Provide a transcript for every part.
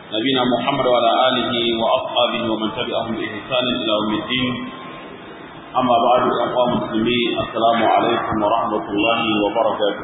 نبينا محمد وعلى آله وأصحابه ومن تبعهم بإحسان إلى يوم الدين أما بعد أخوة مسلمين السلام عليكم ورحمة الله وبركاته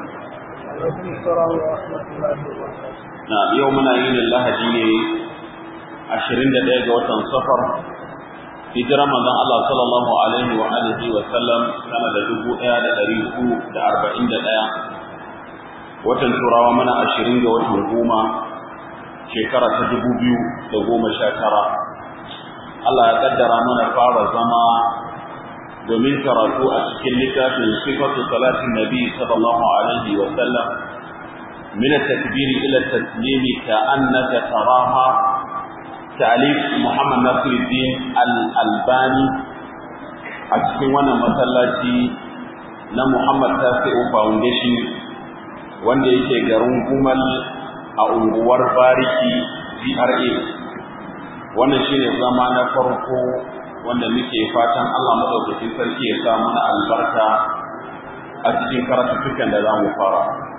نعم يومنا يين الله ديني عشرين دقيقة وطن سفر hijirar manzon Allah sallallahu alaihi wa alihi wa sallam sana da dubu ɗaya da ɗari uku da arba'in da ɗaya watan turawa mana ashirin ga watan goma shekara ta dubu biyu da goma sha tara Allah ya kaddara mana fara zama domin karatu a cikin littafin sifatu salatin nabi sallallahu alaihi wa sallam min at-takbir ila at-taslim ka'annaka taraha ta'alif Muhammad Nasiruddin Al-Albani a cikin wannan masallaci na Muhammad Tasi'u Foundation wanda yake garin Gumal a unguwar Bariki GRA wannan shine zama na farko wanda muke fatan Allah madaukakin sarki ya sa mana albarka a cikin karatuttukan da za mu fara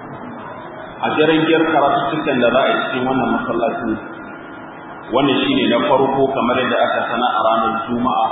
a jirgin karatuttukan da za a yi cikin wannan masallacin wannan shine na farko kamar yadda aka sana a ranar juma'a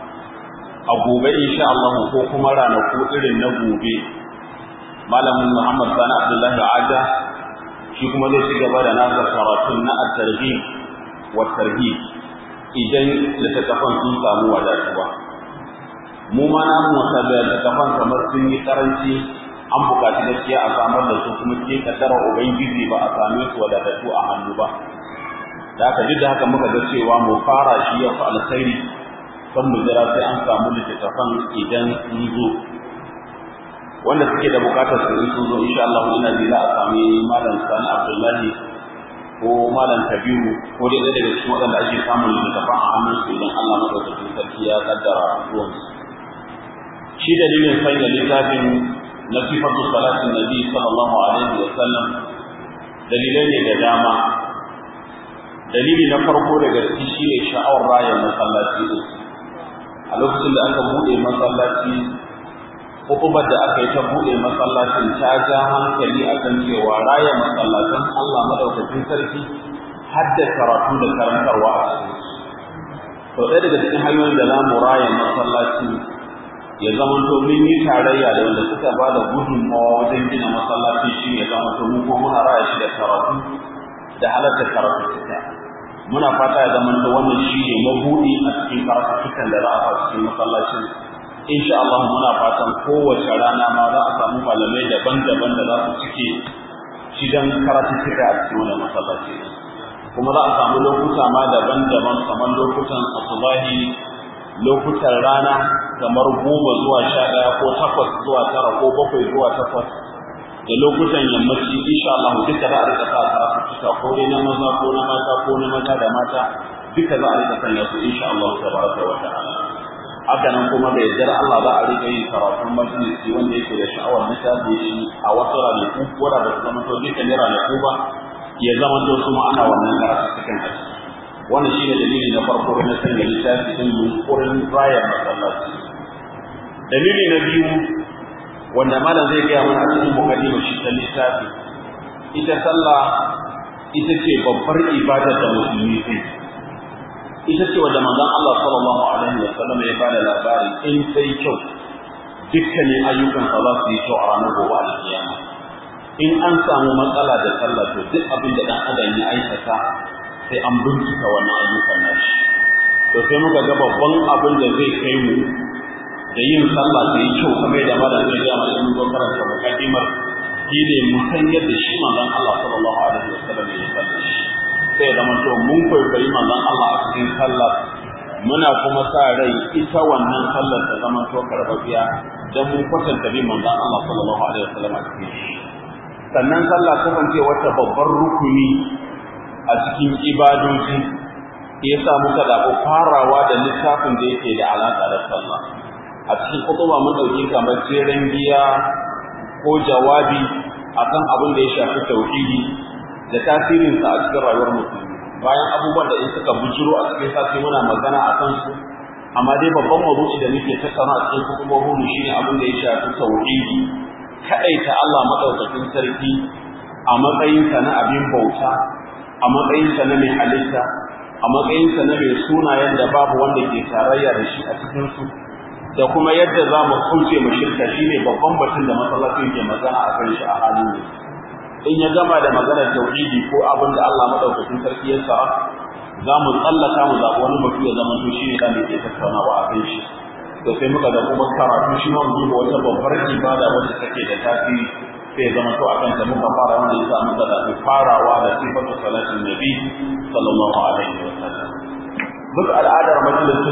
a gobe insha Allah ko kuma ranaku irin na gobe malamin Muhammad Sani Abdullahi Aja shi kuma zai ci gaba da nasa karatun na at-tarhib wa tarhib idan littattafan sun samu wadatuwa mu ma na mu wasa da littattafan kamar sun yi karanci an buƙaci gaskiya a samar da su kuma ke kaddara ubangiji ba a same su wadatattu a hannu ba da haka duk da haka muka ga cewa mu fara shi ya fi alkhairi kan mu jira sai an samu littattafan idan sun zo wanda suke da bukatar su in sun zo insha Allah ina ji za a sami malam Sani Abdullahi ko malam Kabiru ko dai ɗaya daga cikin waɗanda ake samun littattafan a hannun su idan Allah madaukakin sarki ya kaddara zuwan su shi dalilin sanya littafin na sifatu salatin nabi sallallahu alaihi wa sallam dalilai ne da dama dalili na farko daga ciki shine sha'awar raya masallaci din a lokacin da aka bude masallaci hukumar da aka yi ta bude masallacin ta ja hankali akan cewa raya masallatan Allah madaukakin sarki har da karatu da karantarwa a cikin to ɗaya daga cikin hanyoyin da zamu raya masallaci ya zama to mun yi tarayya da wanda suka ba da gudunmawa wajen gina masallaci shi ya zama to mu ko muna raya shi da karatu da halarta karatu suka muna fata ya zama da wannan shi ne mabudi a cikin karatukan da za a fara cikin masallacin insha Allah muna fatan kowace rana ma za a samu malamai daban-daban da za su cike shi dan karatuka a cikin wannan masallaci kuma za a samu lokuta ma daban-daban kamar lokutan asubahi lokutan rana kamar goma zuwa sha ɗaya ko takwas zuwa tara ko bakwai zuwa takwas da lokutan yammaci insha Allah duka za a rika sa karatu ko dai na maza ko na mata ko na maza da mata duka za a rika sanya su insha Allah tabaraka wa ta'ala haka nan kuma da yaddar Allah za a rika yin karatun majalisi wanda yake da sha'awar littafi shi a wasu ranaku ko da ba su zama to duka ne ranaku ba ya zama to su ma ana wannan karatu cikin aji wannan shine dalili na farko da na sanya littafi din yunkurin rayar masallaci dalili na biyu wanda malam zai gaya mana a cikin mukaddimar shi ta littafi ita sallah ita ce babbar ibadar da musulmi zai ita ce wanda manzon Allah sallallahu alaihi wa sallam ya bada labari in sai kyau dukkanin ayyukan sa za su yi kyau a ranar gobe alkiyama in an samu matsala da sallah to duk abin da dan adam ya aikata sai an bincika wannan ayyukan nashi to sai muka ga babban abin da zai kai mu da yin sallah da yi kyau kamar da malam zai ga mai mun karanta mukaddimar shi ne mu san yadda shi manzon Allah sallallahu alaihi wasallam ya sallah shi sai da to mun kwaikwayi manzon Allah a cikin sallah muna kuma sa rai ita wannan sallar ta zama to karbabiya dan mun kwatanta bi manzon Allah sallallahu alaihi wasallam a cikin shi sannan sallah kasance wata babbar rukuni a cikin ibadoji yasa muka zaɓi farawa da littafin da yake da alaƙa da sallah a cikin kutuba mun dauki kamar jeren giya ko jawabi akan abin da ya shafi tauhidi da tasirin sa a cikin rayuwar musulmi bayan abubuwan da in suka bujiro a cikin sati muna magana a kan su amma dai babban mawdu'i da muke tattauna a cikin kutubobin mu shine abin da ya shafi tauhidi kadaita Allah madaukakin sarki a matsayin sa na abin bauta a matsayinsa na mai halitta a matsayinsa na mai sunayen da babu wanda ke tarayya da shi a cikinsu da kuma yadda za mu kauce mu shirka shine babban batun da masallacin ke magana a kan shi a halin yanzu in ya gama da maganar tauhidi ko abin da Allah madaukakin sarki ya sa za mu tsallaka mu zaɓi wani batu ya zama to shine da ke tattaunawa a kan shi to sai muka ga kuma karatu shi ma mu duba wata babbar ibada wacce take da tasiri sai ya zama to akan ta muka fara wanda ya sa muka zaɓi farawa da sifatu salatin nabi sallallahu alaihi wa sallam duk al'adar majalisin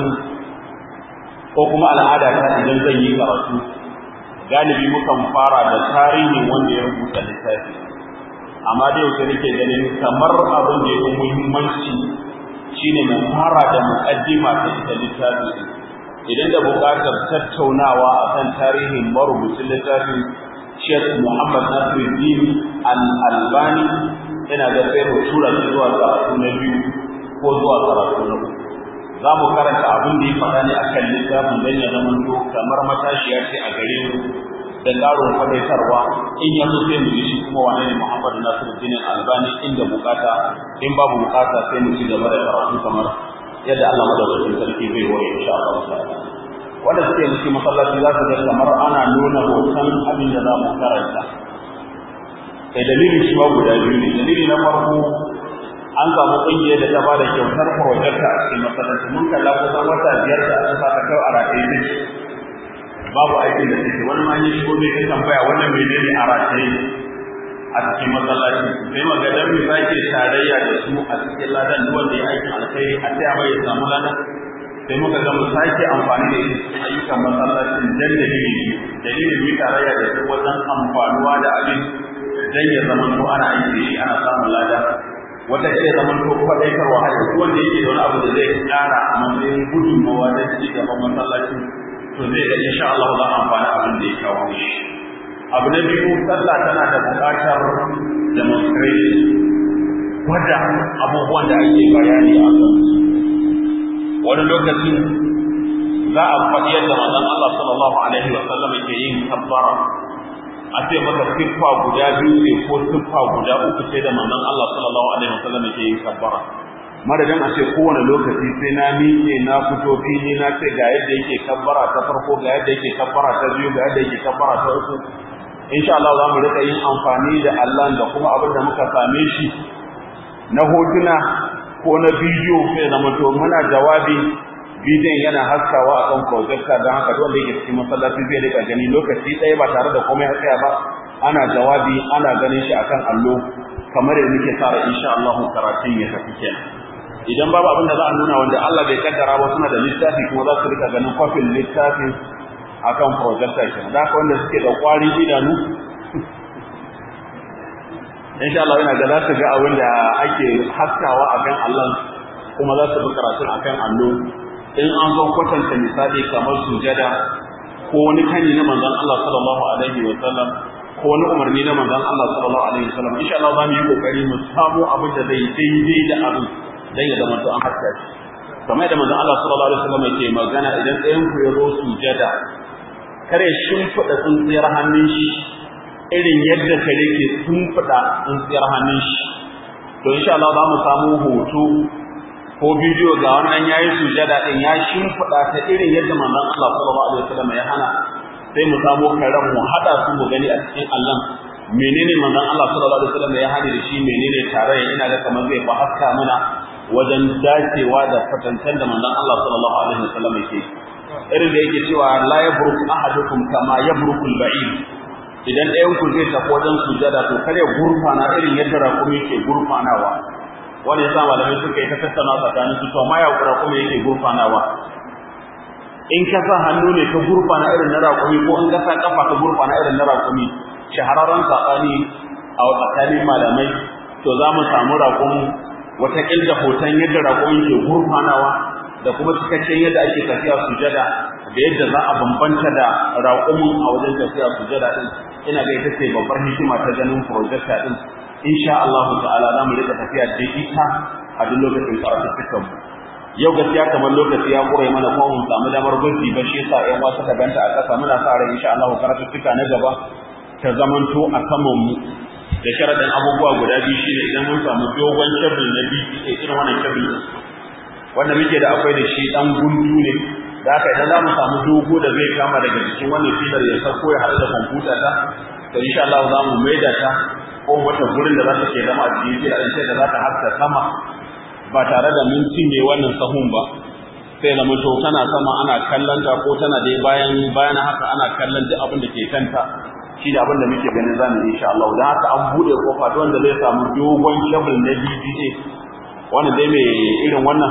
ko kuma al'ada ta idan zan yi karatu galibi mukan fara da tarihin wanda ya rubuta littafi amma da yau sai nake ganin kamar abin da ya fi muhimmanci shine mu fara da muqaddima ta ita littafi idan da buƙatar tattaunawa akan tarihin marubucin littafin Sheikh Muhammad Nasiruddin Al-Albani ina ga sai mu tura shi zuwa karatu na biyu ko zuwa karatu na uku za mu karanta abin da ya faɗa ne akan littafin don ya zama to kamar matashiya ce a gare mu da ƙarin faɗaitarwa in ya zo sai mu ji shi kuma wane ne Muhammad Nasiruddin Albani inda bukata in babu bukata sai mu ci gaba da karatu kamar yadda Allah madaukakin sarki zai ware insha Allah ta'ala wanda suke cikin masallaci za su ga kamar ana nuna hoton abin da za mu karanta sai dalilin shi ma guda biyu ne dalili na farko an samu ƙungiyar da ta bada kyautar projecta a cikin masallaci mun kalla kusan wata biyar da aka sa ta kai a rataye ne babu aikin da take wani ma yi shigo zai ta tambaya wannan menene a rataye a cikin masallaci sai magadan mu sake tarayya da su a cikin ladan duk wanda ya aikin alkhairi a taya mai ya samu ladan sai muka ga mu sake amfani da cikin ayyukan masallacin dan dalili dalilin mu tarayya da su wajen amfanuwa da abin dan ya zama to ana aiki da shi ana samun ladan wata ce zaman to faɗaitarwa hada duk wanda yake da wani abu da zai ƙara a matsayin gudunmawa da ci gaban masallaci to zai ga insha Allah za a amfani abin da ya kawo shi abu na biyu sallah tana da buƙatar demonstration wadda abubuwan da ake bayani a kan wani lokacin za a faɗi yadda manzon Allah sallallahu alaihi wa sallam yake yin kabbara a ce maka siffa guda biyu ne ko siffa guda uku ce da manzon Allah sallallahu alaihi wasallam yake yin kabbara madadin a ce kowane lokaci sai na miƙe na fito fili na ce ga yadda yake kabbara ta farko ga yadda yake kabbara ta biyu ga yadda yake kabbara ta uku insha Allah za mu rika yin amfani da Allah da kuma abin da muka same shi na hotuna ko na bidiyo sai zama to muna jawabi bidiyon yana haskawa a kan projector don haka wanda yake cikin masallaci zai rika gani lokaci ɗaya ba tare da komai tsaya ba ana jawabi ana ganin shi akan allo kamar yadda muke tsara insha Allah karatun ya tafi kenan idan babu abin da za a nuna wanda Allah bai kaddara ba suna da littafi kuma za su rika ganin kwafin littafin akan projector kenan da haka wanda suke da kwari idanu insha Allah yana ga za su ga abin da ake haskawa akan Allah kuma za su bi karatun akan allo in an zo kwatanta misali kamar sujada ko wani kani na manzon Allah sallallahu alaihi wa sallam ko wani umarni na manzon Allah sallallahu alaihi wa sallam insha Allah za mu yi kokari mu samu abin da zai daidai da abin dan ya zama to an haska shi kamar da manzon Allah sallallahu alaihi wa sallam yake magana idan ɗayan ku ya zo sujada kare shimfiɗa tsintsiyar hannun shi irin yadda kare ke shimfiɗa tsintsiyar hannun shi to insha Allah za mu samu hoto ko bidiyo ga wannan yayi sujada din ya shimfida ta irin yadda manzon Allah sallallahu alaihi wasallam ya hana sai mu samu karan mu hada su mu gani a cikin Allah menene manzon Allah sallallahu alaihi wasallam ya hana da shi menene tare ina ga kamar zai fa haska mana wajen dacewa da fatantan da manzon Allah sallallahu alaihi wasallam yake irin da yake cewa la yabruk ahadukum kama yabrukul ba'id idan ɗayan ku zai tafi wajen sujada to kare gurfana irin yadda rakumi ke gurfanawa wanda ya sa malamai suka yi ta tattauna tsakanin su to ma ya kura kuma yake gurfanawa in ka sa hannu ne ka gurfana irin na raƙumi ko in ka sa kafa ka gurfana irin na raƙumi shahararren saɓani a tsakanin malamai to za mu samu raƙumi wata da hoton yadda raƙumin ke gurfanawa da kuma cikakken yadda ake tafiya sujada da yadda za a bambanta da raƙumin a wajen tafiya sujada din ina ga ita ce babbar hikima ta ganin projector din insha Allah ta'ala za mu rika tafiya da ita a duk lokacin karatun mu yau gaskiya kamar lokaci ya kure mana kuma mun samu damar gwaji ba shi yasa ƴan wasu ka ganta a ƙasa muna sa ran insha Allah karatun na gaba ta zamanto a saman mu da sharaɗin abubuwa guda biyu shine idan mun samu dogon kebul na biyu irin wannan kebul din wanda muke da akwai da shi dan gundu ne da haka idan za mu samu dogo da zai kama daga jikin wannan filar ya sauko ya haɗu da kwamfuta ta to insha Allah za mu maida ta ko wata gurin da za ta ke zama a cikin filar sai da za ta haska sama ba tare da mun cinye wannan sahun ba sai zama to tana sama ana kallon ta ko tana dai bayan bayan haka ana kallon duk abin da ke kanta shi da abin da muke ganin za mu insha Allah dan haka an bude kofa don wanda zai samu dogon cable na BDA wannan dai mai irin wannan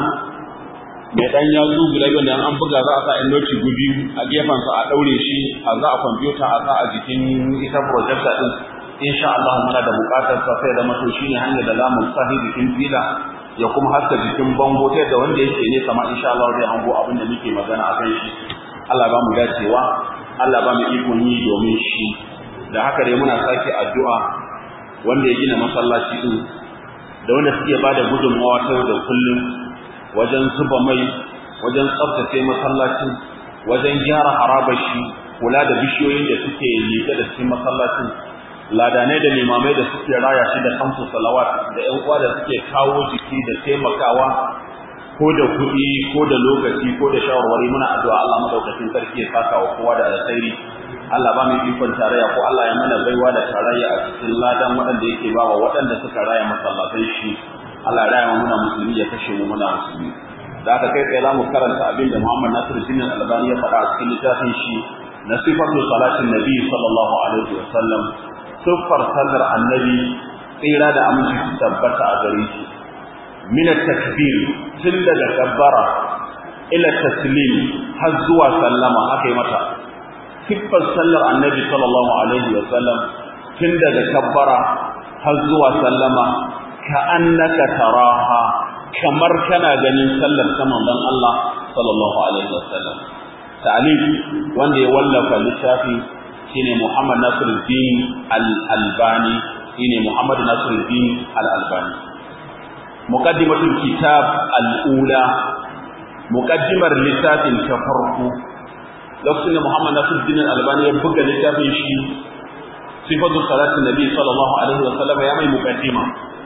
mai dan yatsu guda biyu da an buga za a sa in noti gubi a gefen sa a daure shi a za a kwamfuta a sa a jikin ita projector din insha Allah muna da bukatar sa sai da mato shine hanyar da zamu sahi jikin fila ya kuma haska jikin bango ta yadda wanda yake ne sama insha Allah zai hango abin da muke magana a kan shi Allah ba mu dacewa Allah ba mu ikon yi domin shi da haka dai muna sake addu'a wanda ya gina masallaci din da wanda suke bada gudunmawa ta yau da kullum wajen zuba mai wajen tsaftace masallacin wajen gyara harabar shi kula da bishiyoyin da suke liƙe da cikin masallacin ladanai da limamai da suke raya shi da kamsu salawat da ƴan uwa da suke kawo jiki da taimakawa ko da kuɗi ko da lokaci ko da shawarwari muna addu'a Allah madaukakin sarki ya saka wa kowa da alkhairi Allah ba mu ikon tarayya ko Allah ya mana baiwa da tarayya a cikin ladan waɗanda yake ba wa waɗanda suka raya masallatai shi Allah ya raya muna musulmi ya kashe mu muna musulmi da aka kai tsaye za mu karanta abin da Muhammad Nasiru Jinin Albani ya faɗa a cikin littafin shi na sifatu salatin Nabi sallallahu alaihi wa sallam siffar sallar annabi tsira da aminci su tabbata a gare shi min takbir tun daga kabbara ila taslim har zuwa sallama haka yi mata siffar sallar annabi sallallahu alaihi wa sallam tun daga kabbara har zuwa sallama ka annaka taraha kamar kana ganin sallar ta manzon Allah sallallahu alaihi wa sallam ta'alif wanda ya wallafa littafi shine Muhammad Nasiruddin Al-Albani shine Muhammad Nasiruddin Al-Albani muqaddimatul kitab al-ula muqaddimar littafin ta farko lokacin da Muhammad Nasiruddin Al-Albani ya buga littafin shi sifatu salatin nabi sallallahu alaihi wa sallam ya mai muqaddima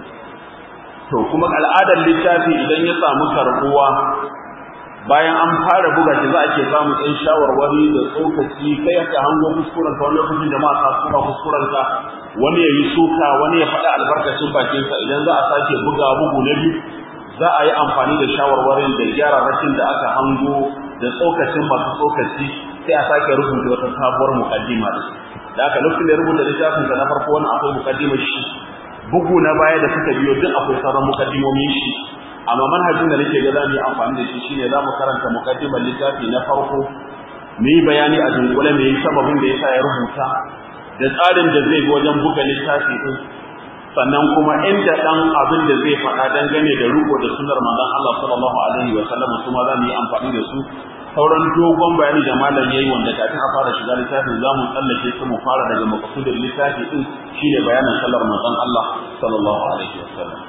to kuma al'adar littafi idan ya samu karbuwa bayan an fara buga shi za a ke samu ɗan shawarwari da tsokaci kai ka hango kuskuren ka wani lokacin jama'a ka suna kuskuren ka wani ya yi suka wani ya faɗa albarkacin bakin sa idan za a sake buga bugu na biyu za a yi amfani da shawarwarin da gyararrakin da aka hango da tsokacin masu tsokaci sai a sake rubuta wata sabuwar mukaddima da da aka lokacin da ya rubuta littafin sa na farko wani akwai mukaddimar shi bugu na baya da suka biyo duk akwai sauran mukaddimomin shi amma manhajin da nake ga zamu yi amfani da shi shine zamu karanta mukaddimar littafi na farko mu yi bayani a dunkule me sababin da yasa ya rubuta da tsarin da zai bi wajen buga littafi din sannan kuma inda dan abin da zai faɗa dangane da ruko da sunnar manzon Allah sallallahu alaihi wa sallam kuma zamu yi amfani da su sauran dogon bayani da malam yayi wanda kafin a fara shiga littafin zamu tsallake su mu fara daga maqsudin littafi din shine bayanin sallar manzon Allah sallallahu alaihi wa sallam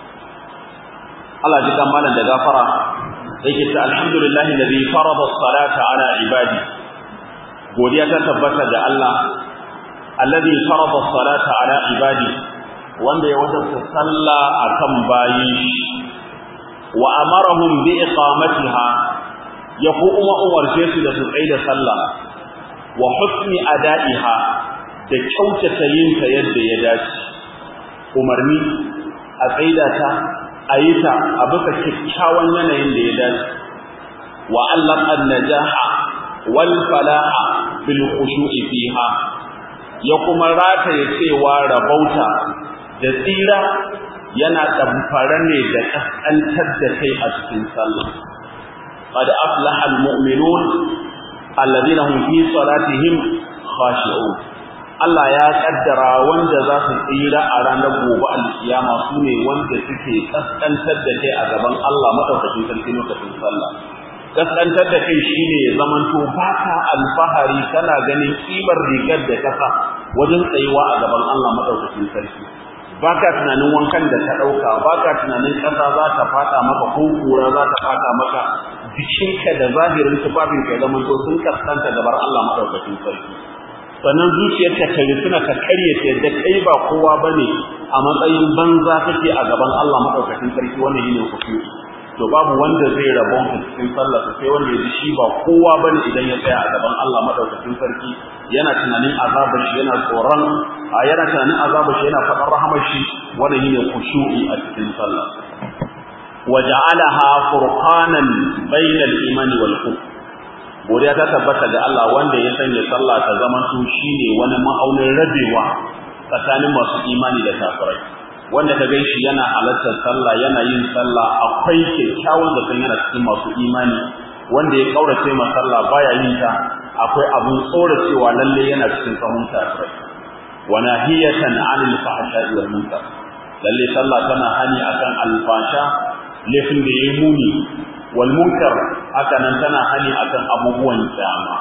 Allah ji kan malam da gafara yake ta alhamdulillahi alladhi farada as-salata ala ibadi godiya ta tabbata ga Allah alladhi farada as-salata ala ibadi wanda ya wajabta sallah akan bayin shi wa amarahum bi iqamatiha ya kuma umarce su da su tsaida sallah wa husni ada'iha da kyautata yin ta yadda ya dace umarni a tsaida ta a yi ta a bisa kyakkyawan yanayin da ya dace wa Allah an-najaha wal falaha bil khushu'i fiha ya kuma rataye cewa rabauta da tsira yana damfara ne da kaskantar da kai a cikin sallah qad aflaha al-mu'minun alladhina hum fi salatihim khashi'un Allah ya kaddara wanda za su tsira a ranar gobe alkiyama su ne wanda suke kaskantar da kai a gaban Allah madaukakin sarki lokacin sallah kaskantar da kai shine ya zamanto baka alfahari kana ganin kimar rigar da kasa wajen tsayuwa a gaban Allah madaukakin sarki baka tunanin wankan da ka dauka baka tunanin kasa za ta fada maka ko kura za ta fada maka jikinka da zahirin tufafinka ya zamanto sun kaskanta gabar Allah madaukakin sarki sannan zuciyarka ta suna ta karye ta yadda kai ba kowa bane a matsayin banza kake a gaban Allah madaukakin sarki wannan shine kusuri to babu wanda zai rabon ka cikin sallah sai wanda ya ji shi ba kowa bane idan ya tsaya a gaban Allah madaukakin sarki yana tunanin azabar shi yana tsoron a yana tunanin azabar shi yana faɗar rahamar shi wannan shine khushu'i a cikin sallah waja'alaha furqanan bainal imani wal kufr godiya ta tabbata ga Allah wanda ya sanya sallah ta zama su shine wani ma'aunin rabewa tsakanin masu imani da kafirai wanda ka gan shi yana halartar sallah yana yin sallah akwai kyakkyawan da kan yana cikin masu imani wanda ya kaurace ma sallah baya yin ta akwai abun tsoracewa lalle yana cikin sahun kafirai wa nahiyatan 'anil fahsha'i wal munkar lalle sallah tana hani akan alfasha laifin da yayi muni wal munkar haka nan tana hani akan abubuwan kyama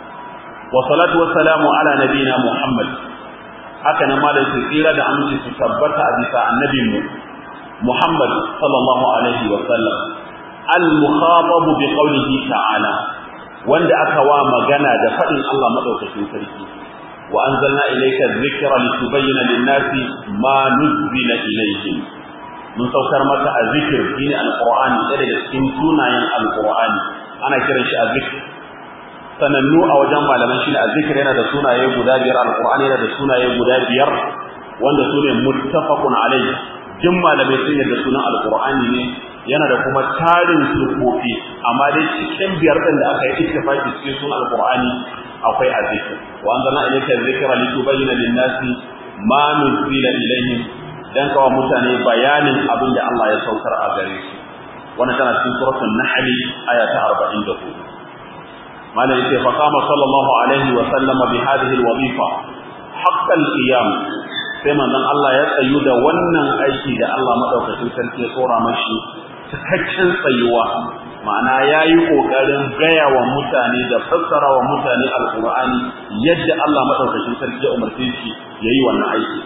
wa salatu wa salamu ala nabina muhammad haka nan malai su tsira da aminci su tabbata a bisa annabinmu muhammad sallallahu alaihi wa sallam al mukhatab bi qawlihi ta'ala wanda aka wa magana da fadin Allah madaukakin sarki wa anzalna ilayka dhikra litubayyana lin-nasi ma nuzila ilayhim mun saukar maka a zikir shine alqur'ani ɗaya daga cikin sunayen alqur'ani ana kiran shi a zikir sanannu a wajen malaman shine a zikir yana da sunaye guda biyar alqur'ani yana da sunaye guda biyar wanda su ne muttafaqun alayhi jin malamai sun yarda sunan alqur'ani ne yana da kuma tarin sufofi amma dai cikin biyar din da aka yi ittifaqi cikin sunan alqur'ani akwai a zikir wa anzalna ilayka dhikra litubayyana lin-nasi ma nuzila ilayhim dan kawo mutane bayanin abin da Allah ya saukar a gare su wannan tana cikin suratul nahl aya ta 44 malam yace fa qama sallallahu alaihi wa sallama bi hadhihi alwazifa haqqal qiyam sai manzon Allah ya tsayu da wannan aiki da Allah madaukakin sarki ya tsora mashi cikakken tsayuwa ma'ana yayi kokarin gaya wa mutane da fassara wa mutane alqur'ani yadda Allah madaukakin sarki ya umarce shi yayi wannan aiki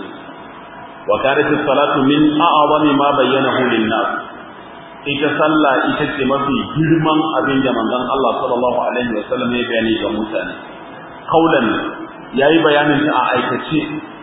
وكانت الصلاة من أعظم ما بينه للناس ita sallah ita ce mafi girman abin da manzon Allah sallallahu alaihi wasallam ya bayani ga mutane kaulan yayi bayanin ta a aikace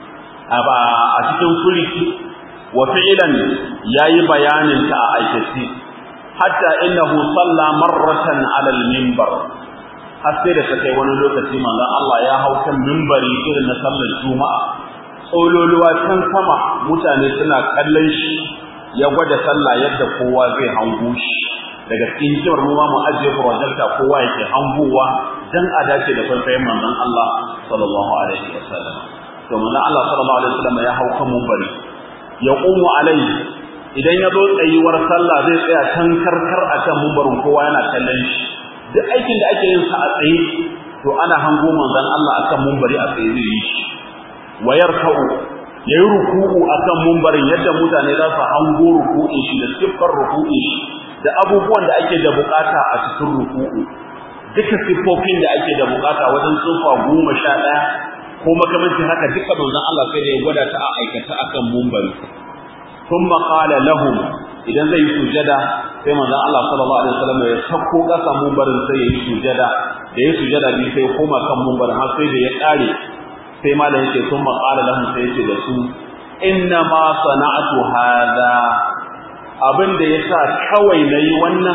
a cikin furiki wa fi'lan yayi bayanin ta a aikace hatta innahu salla marratan ala al-minbar har sai da kai wani lokaci manzon Allah ya hau kan minbari irin na sallar juma'a tsololuwa can sama mutane suna kallon shi ya gwada sallah yadda kowa zai hango shi daga cikin hikimar mu ma mu ajiye projector kowa yake hangowa dan a dace da kwaikwayon manzon Allah sallallahu alaihi wasallam to manzon Allah sallallahu alaihi wasallam ya hau kan munbari ya qumu alai idan ya zo tsayuwar sallah zai tsaya can karkar akan munbarin kowa yana kallon shi duk aikin da ake yin sa a tsaye to ana hango manzon Allah akan munbari a tsaye zai yi shi wa yarka'u yayi ruku'u akan mumbarin yadda mutane za su hango ruku'in shi da siffar ruku'in shi da abubuwan da ake da bukata a cikin ruku'u duka siffofin da ake da bukata wajen tsufa goma sha ɗaya ko makamancin haka duka manzon Allah sai da ya gwada ta a aikata akan mumbari thumma qala lahum idan zai yi sujada sai manzon Allah sallallahu alaihi wasallam ya sako kasa mumbarin sai ya yi sujada da ya sujada bi sai koma kan mumbarin har sai da ya kare sai malam yake sun maƙala lahum sai yake da su inna ma sana'atu hada abin da yasa kawai nayi wannan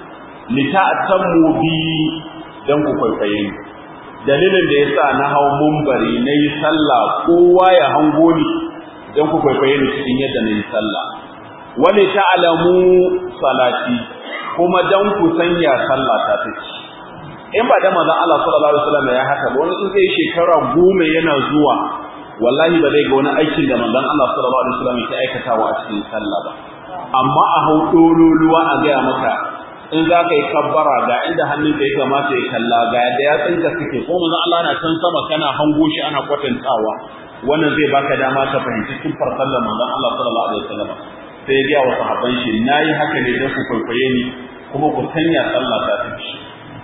lita'tammu bi dan ku kwaikwaye ni dalilin da yasa na hau mumbari nayi sallah kowa ya hango ni dan ku kwaikwaye ni cikin yadda nayi sallah wani ta'lamu salati kuma dan ku sanya sallah ta take in ba da manzon Allah sallallahu alaihi wasallam ya haka ba wani in zai shekara goma yana zuwa wallahi ba zai ga wani aikin da manzon Allah sallallahu alaihi wasallam ya aikatawa a cikin sallah ba amma a hau dololuwa a gaya maka in za ka yi kabbara ga inda hannun ka ya kamata ya kalla ga yadda ya tsinka suke ko manzon Allah na can sama kana hango shi ana kwatantawa wannan zai baka dama ka fahimci siffar sallar manzon Allah sallallahu alaihi wasallam sai ya ga wa sahabban shi nayi haka ne don ku kwaikwaye ni kuma ku sanya sallah ta tafi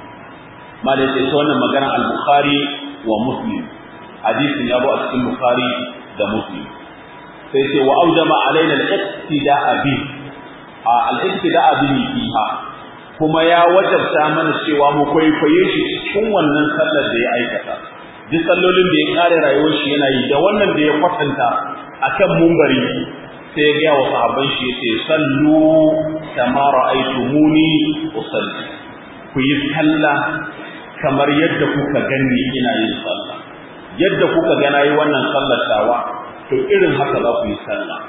malai sai wannan magana al-Bukhari wa Muslim hadisin ya zo a cikin Bukhari da Muslim sai ce wa aujama alaina al-iqtida'a bi al-iqtida'a bi fiha kuma ya wajabta mana cewa mu kwaikwaye shi cikin wannan sallar da ya aikata duk sallolin da ya kare rayuwar shi yana yi da wannan da ya kwatanta akan mumbari sai ya ga wa sahabban shi yace sallu kama ra'aytumuni usalli ku yi sallah kamar yadda kuka gani ina yin sallah yadda kuka ga nayi wannan sallar tawa to irin haka za ku yi sallah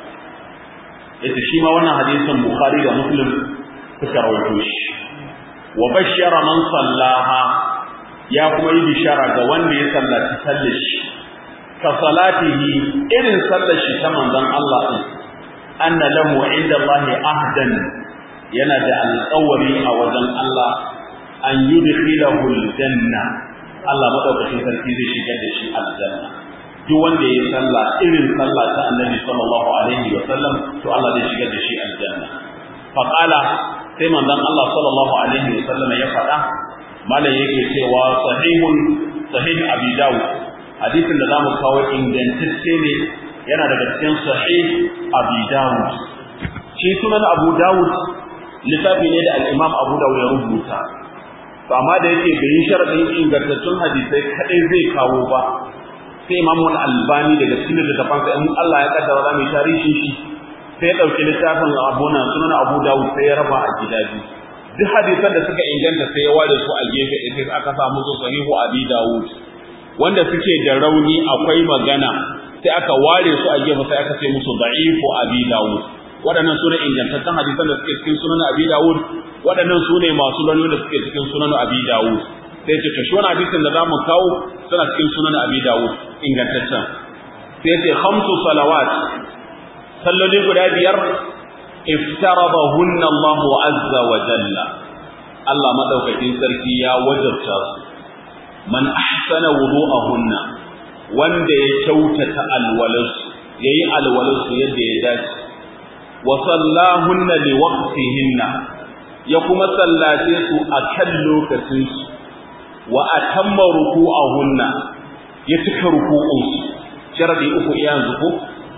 yace shi ma wannan hadisin bukhari da muslim suka rawaito shi wa bashara man sallaha ya kuma yi bishara ga wanda ya sallaci sallar shi ka salatihi irin sallar shi ta manzon Allah din anna lahu inda Allah ahdan yana da alƙawari a wajen Allah an yudkhilahu aljanna Allah madaukakin sarki zai shigar da shi aljanna duk wanda ya sallah irin sallah ta Annabi sallallahu alaihi wa sallam to Allah zai shigar da shi aljanna fa qala sai manzon Allah sallallahu alaihi wa sallam ya faɗa malam yake cewa sahihun sahih abi dawud hadisin da zamu kawo ingantacce ne yana daga cikin sahih abi dawud shi sunan abu dawud littafi ne da al-imam abu dawud ya rubuta to amma da yake bai yi sharadin ingantaccen hadisai kadai zai kawo ba sai imam al-albani daga cikin littafin sa in Allah ya kaddara za mu tarihi shi sai ya dauki littafin abu nan sunan abu dawud sai ya raba a gida biyu duk hadisan da suka inganta sai ya ware su a gefe sai aka samu su sahihu abi dawud wanda suke da rauni akwai magana sai aka ware su a gefe sai aka ce musu da'ifu abi dawud waɗannan su ne ingantaccen hadisan da suke cikin sunan abi dawud waɗannan su ne masu rauni da suke cikin sunan abi dawud sai ce to shi wani hadisin da zamu kawo suna cikin sunan abi dawud ingantaccen sai ce khamsu salawat salloli guda biyar iftaradahunna Allah azza wa jalla Allah madaukakin sarki ya wajabta su man ahsana wudu'ahunna wanda ya kyautata alwalansu yayi alwalansu yadda ya dace wa sallahunna li waqtihinna ya kuma sallace su akan lokacin su wa atamma ruku'ahunna ya cika ruku'un su sharadi uku yanzu ko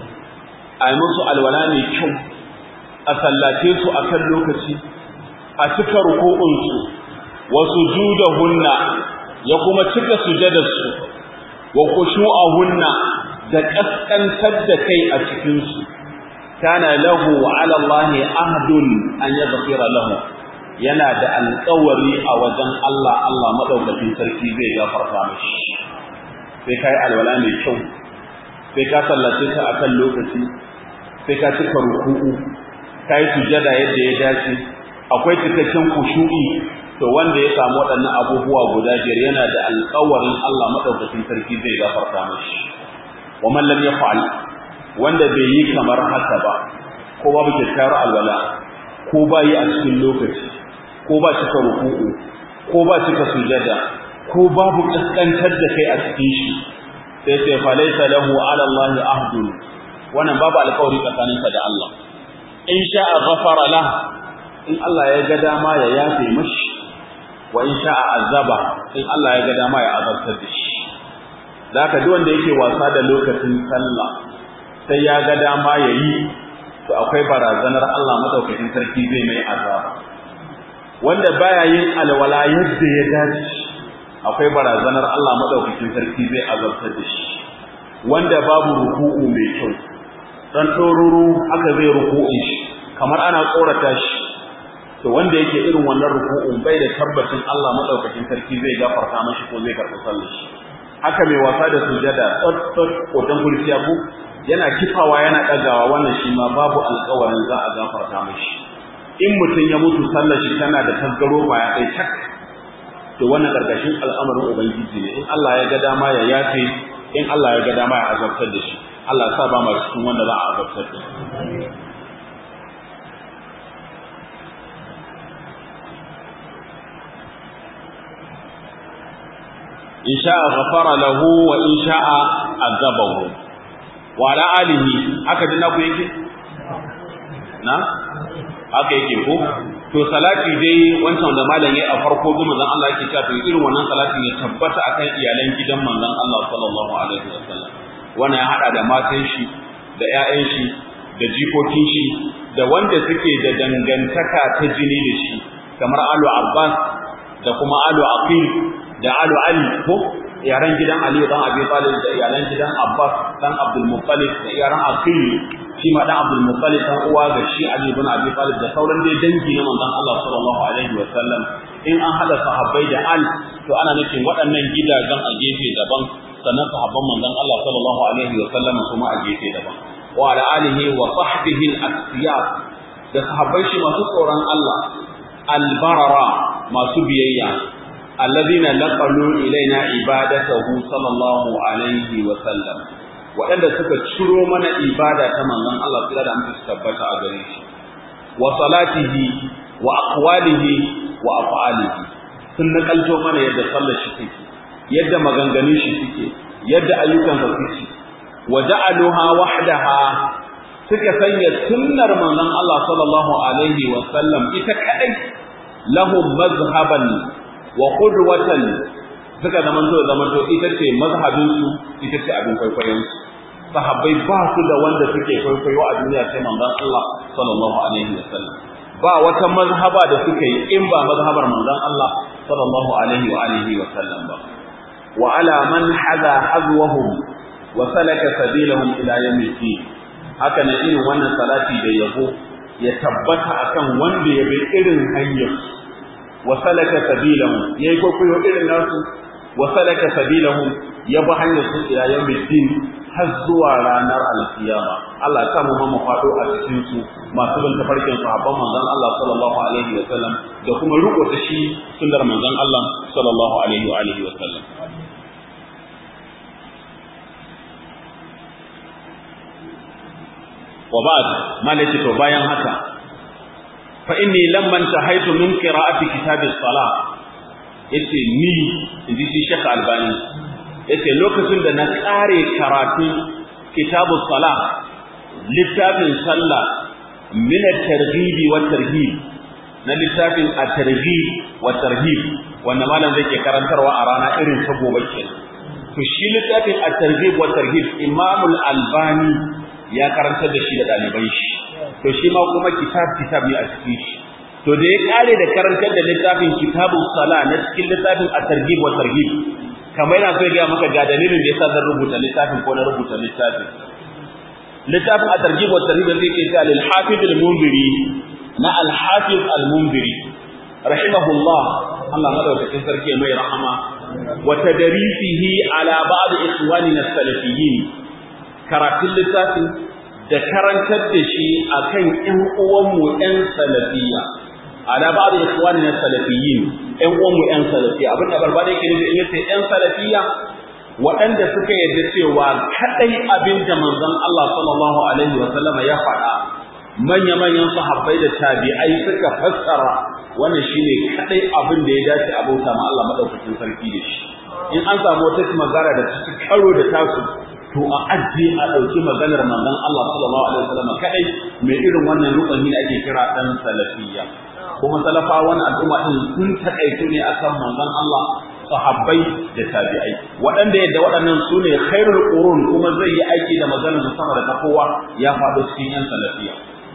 ai musu alwala ne kyau a sallace su akan lokaci a cika ruku'un su wa sujudahunna ya kuma cika sujadarsu wa khushu'ahunna da kaskantar da kai a cikin su kana lahu ala Allah ahdun an yaghfira lahu yana da alƙawari a wajen Allah Allah madaukakin sarki zai gafarta mishi sai kai alwala mai kyau sai ka sallace ta akan lokaci sai ka cika ruku'u kai sujada yadda ya dace akwai cikakken khushu'i to wanda ya samu waɗannan abubuwa guda biyar yana da alƙawarin Allah madaukakin sarki zai gafarta mishi wa man lam yaf'al wanda bai yi kamar haka ba ko babu kyakkyawar alwala ko ba yi a cikin lokaci ko ba cika ruku'u ko ba cika sujada ko babu kaskantar da kai a cikin shi sai sai fa laysa lahu ala Allah ahdun wannan babu alƙawari tsakaninka da Allah in sha'a ghafara lah in Allah ya ga dama ya yafe mashi wa in sha'a azaba in Allah ya ga dama ya azabtar da shi zaka duk wanda yake wasa da lokacin sallah sai ya ga dama yayi to akwai barazanar Allah madaukakin sarki zai mai azaba wanda baya yin alwala yadda ya dace akwai barazanar Allah madaukakin sarki zai azabtar da shi wanda babu ruku'u mai kyau dan toruru aka zai ruku'in shi kamar ana tsorata shi to wanda yake irin wannan ruku'un bai da tabbacin Allah madaukakin sarki zai gafarta mashi ko zai karɓi sallar shi haka mai wasa da sujada tsot tsot kotan kurciya ko yana kifawa yana dagawa wannan shi ma babu alƙawarin za a gafarta mashi in mutum ya mutu sallar shi tana da tasgaro ba ya kai tak to wannan karkashin al'amarin ubangiji ne in Allah ya ga dama ya yafe in Allah ya ga dama ya azabtar da shi Allah ya sa ba mu cikin wanda za a azabtar da shi in sha'a ghafara lahu wa in sha'a azabahu wa ala alihi haka dinna ku yake na haka yake ko to salati dai wancan da malam yayi a farko goma zan Allah yake cewa to irin wannan salatin ya tabbata akan iyalan gidan manzon Allah sallallahu alaihi wasallam wannan ya hada da matan shi da ƴaƴan shi da jikokin shi da wanda suke da dangantaka ta jini da shi kamar Alu Abbas da kuma Alu Aqil da Alu Ali ko yaran gidan Aliyu dan Abi Talib da iyalan gidan Abbas dan Abdul Muttalib da yaran Aqil shi ma dan Abdul Muttalib dan uwa ga shi Ali ibn Abi Talib da sauran dai dangi na manzon Allah sallallahu alaihi wa sallam in an hada sahabbai da al to ana nufin waɗannan gidajen a gefe daban sannan sahabban manzon Allah sallallahu alaihi wa sallam kuma a gefe daban wa ala alihi wa sahbihi al-asfiyat da sahabbai shi masu tsoron Allah al-barara masu biyayya alladhina laqalu ilaina ibadatahu sallallahu alaihi wa sallam waɗanda suka ciro mana ibada ta manzon Allah kira da muke tabbata a gare shi wa salatihi wa aqwalihi wa af'alihi sun nakalto mana yadda sallar shi take yadda maganganun shi suke yadda ayyukan sa suke wa ja'aluha wahdaha suka sanya sunnar manzon Allah sallallahu alaihi wa sallam ita kadai lahum mazhaban wa qudwatan suka zamanto zamanto ita ce mazhabin su ita ce abin kwaikwayon su sahabbai ba su da wanda suke kwaikwayo a duniya sai manzon Allah sallallahu alaihi wa sallam ba wata mazhaba da suka yi in ba mazhabar manzon Allah sallallahu alaihi wa alihi wa sallam ba wa ala man hada hazwahum wa salaka sabilahum ila yawmil din haka ne irin wannan salati da yabo ya tabbata akan wanda ya bi irin hanyar wa salaka sabilahum yayi kokoyo irin nasu wa salaka sabilahum ya bi hanyar su ila yawmil din har zuwa ranar alkiyama Allah ya mu mu fado a cikin su masu bin tafarkin sahabban manzon Allah sallallahu alaihi wa sallam da kuma riko da shi sunnar manzon Allah sallallahu alaihi wa alihi wa sallam wa ba'd malaki to bayan haka fa inni lamman tahaitu min qira'ati kitab as-salah yace ni inji shi Sheikh Albani yace lokacin da na kare karatu kitabu salah littafin sallah min at-targhib wa tarhib na littafin at-targhib wa tarhib wanda malam zai ke karantarwa a rana irin ta gobe kenan to shi littafin at-targhib wa tarhib Imam al-Albani ya karantar da shi da dalibai shi to shi ma kuma kitab kitab ne a cikin shi to da ya kare da karantar da littafin kitabus sala na cikin littafin at-targhib wa tarhib kamar yana so ya ga maka ga dalilin da yasa zan rubuta littafin ko na rubuta littafin littafin at-targhib wa tarhib da yake cewa lil hafiz al-munziri na al-hafiz al-munziri rahimahullah Allah madaukakin sarki mai rahama wa tadrisihi ala ba'd ikhwanina as-salafiyyin karatun littafin da karantar da shi akan ƴan uwanmu ƴan salafiyya ala ba'd ikhwanina salafiyyin ƴan uwanmu ƴan salafiyya abin da barba da yake nufi in yace ƴan salafiyya waɗanda suka yarda cewa kadai abin da manzon Allah sallallahu alaihi wa sallam ya faɗa manya manyan sahabbai da tabi'ai suka fassara wannan shine kadai abin da ya dace a bauta ma Allah madaukakin sarki da shi in an samu wata magana da ta karo da tasu to a ajiye a ɗauki maganar manzon Allah sallallahu alaihi wasallam kadai mai irin wannan rukuni da ake kira dan salafiyya kuma salafa wannan al'umma din sun takaitu ne akan manzon Allah sahabbai da tabi'ai waɗanda yadda waɗannan su ne khairul qurun kuma zai yi aiki da maganar sama da kowa ya faɗo cikin yan salafiyya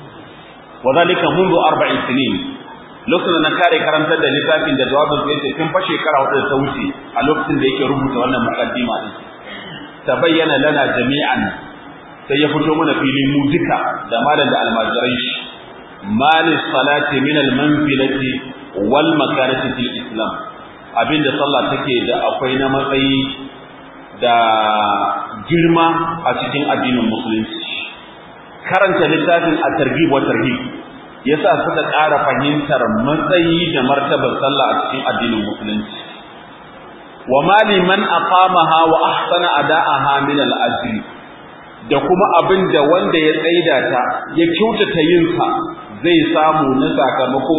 wa zalika mundu arba'in sinin lokacin da na kare karantar da littafin da jawabin sai ce tun fa shekara hudu da ta wuce a lokacin da yake rubuta wannan muqaddima din tabayyana lana jami'an sai ya fito mana filin mu duka da malam da almajirai shi malis salati min almanzilati wal makanati fil islam abinda sallah take da akwai na matsayi da girma a cikin addinin musulunci karanta littafin at-targhib wa tarhib yasa suka ƙara fahimtar matsayi da martabar sallah a cikin addinin musulunci wa mali man aqamaha wa ahsana ada'aha min al-ajri da kuma abin da wanda ya tsaida ta ya kyautata yin sa zai samu na sakamako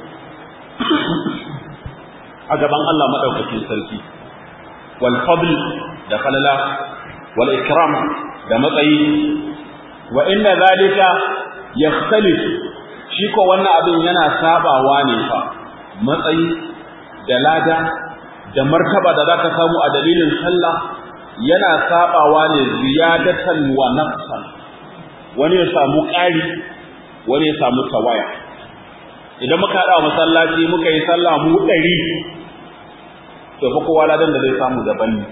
a gaban Allah madaukakin sarki wal fadl da falala wal ikram da matsayi wa inna zalika yakhtalif shi ko wannan abin yana sabawa ne fa matsayi da lada da martaba da zaka samu a dalilin sallah yana sabawa ne ziyadatan wa naqsan wani ya samu ƙari wani ya samu tawaya idan muka hada masallaci muka yi sallah mu ɗari to fa kowa ladan da zai samu daban ne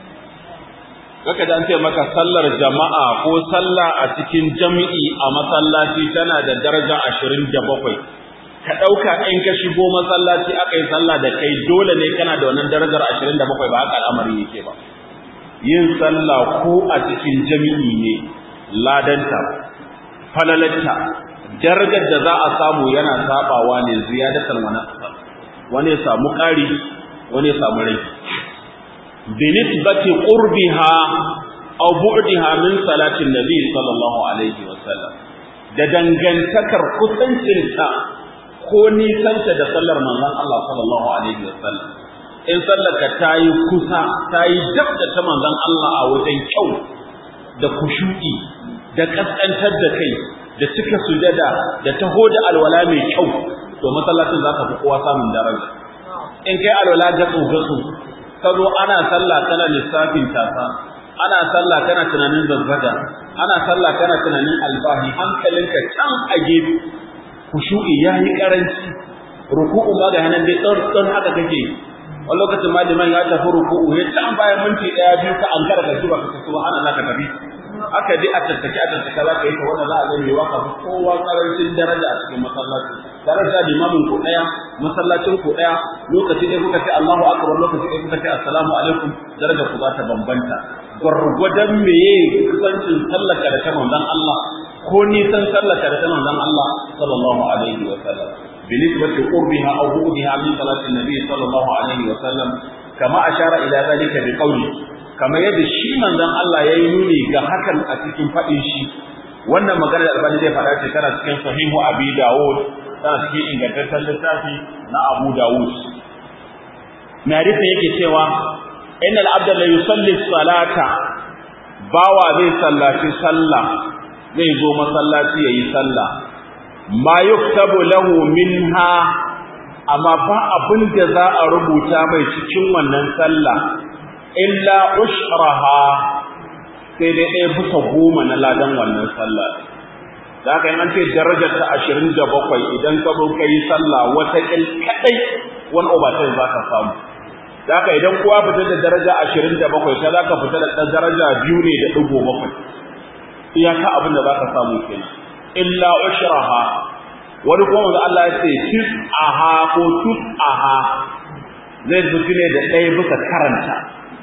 kaka da an ce maka sallar jama'a ko sallah a cikin jami'i a masallaci tana da daraja ashirin da bakwai ka ɗauka in ka shigo masallaci aka yi sallah da kai dole ne kana da wannan darajar ashirin da bakwai ba haka al'amari yake ba yin sallah ko a cikin jami'i ne ladanta falalatta darajar da za a samu yana sabawa ne ziyadatar wani wani ya samu ƙari wani ya samu rai binisbati qurbiha aw bu'diha min salatin nabi sallallahu alaihi wasallam da dangantakar kusancinta ko nisanta da sallar manzon Allah sallallahu alaihi wasallam in sallarka ta yi kusa ta yi dab da ta manzon Allah a wajen kyau da kushu'i da kaskantar da kai da cika sujada da taho da alwala mai kyau to masallacin za ka fi kowa samun daraja in kai alwala gatsu gatsu ka zo ana sallah kana lissafin tasa ana sallah kana tunanin zazzaga ana sallah kana tunanin albahi hankalinka can a gefe kushu'i ya yi karanci ruku'u ma ga hanan dai tsantsan haka kake wani lokacin ma liman ya tafi ruku'u ya can bayan minti ɗaya biyu ka an kara ka ci ba ka ci ana za ka tafi aka dai a tattake a tattake za ka yi ta wanda za a gani wa kafin kowa karancin daraja a cikin masallaci daraja limamin ku ɗaya masallacin ku ɗaya lokaci ɗaya kuka ce Allahu akbar lokaci ɗaya kuka ce assalamu alaikum daraja ku za ta bambanta gwargwadon meye kusancin sallaka da ta manzon Allah ko nisan sallaka da ta manzon Allah sallallahu alaihi wa sallam binisbati qurbiha aw bu'diha min salati nabi sallallahu alaihi wa sallam kama ashara ila zalika bi qawli kama yadda shi manzon Allah yayi nuni ga hakan a cikin fadin shi wannan magana da albani zai faɗa ce tana cikin sahihu abi dawud tana cikin ingantaccen littafi na abu dawud mai hadisi yake cewa innal abda la yusalli salata bawa zai sallaci sallah zai zo masallaci yayi sallah ma yuktabu lahu minha amma fa abin da za a rubuta mai cikin wannan sallah illa ushraha sai dai ɗaya bisa goma na ladan wannan sallah da haka an ce darajar ta ashirin da bakwai idan ka zo ka yi sallah wata ƙil kaɗai wani obatai za ka samu da haka idan kowa fitar da daraja ashirin da bakwai ta za ka fita da ɗan daraja biyu ne da ɗigo bakwai iyaka abin da za ka samu kenan illa ushraha wani kuma wanda Allah ya ce tis'aha ko tus'aha zai fito ne da ɗaya bisa karanta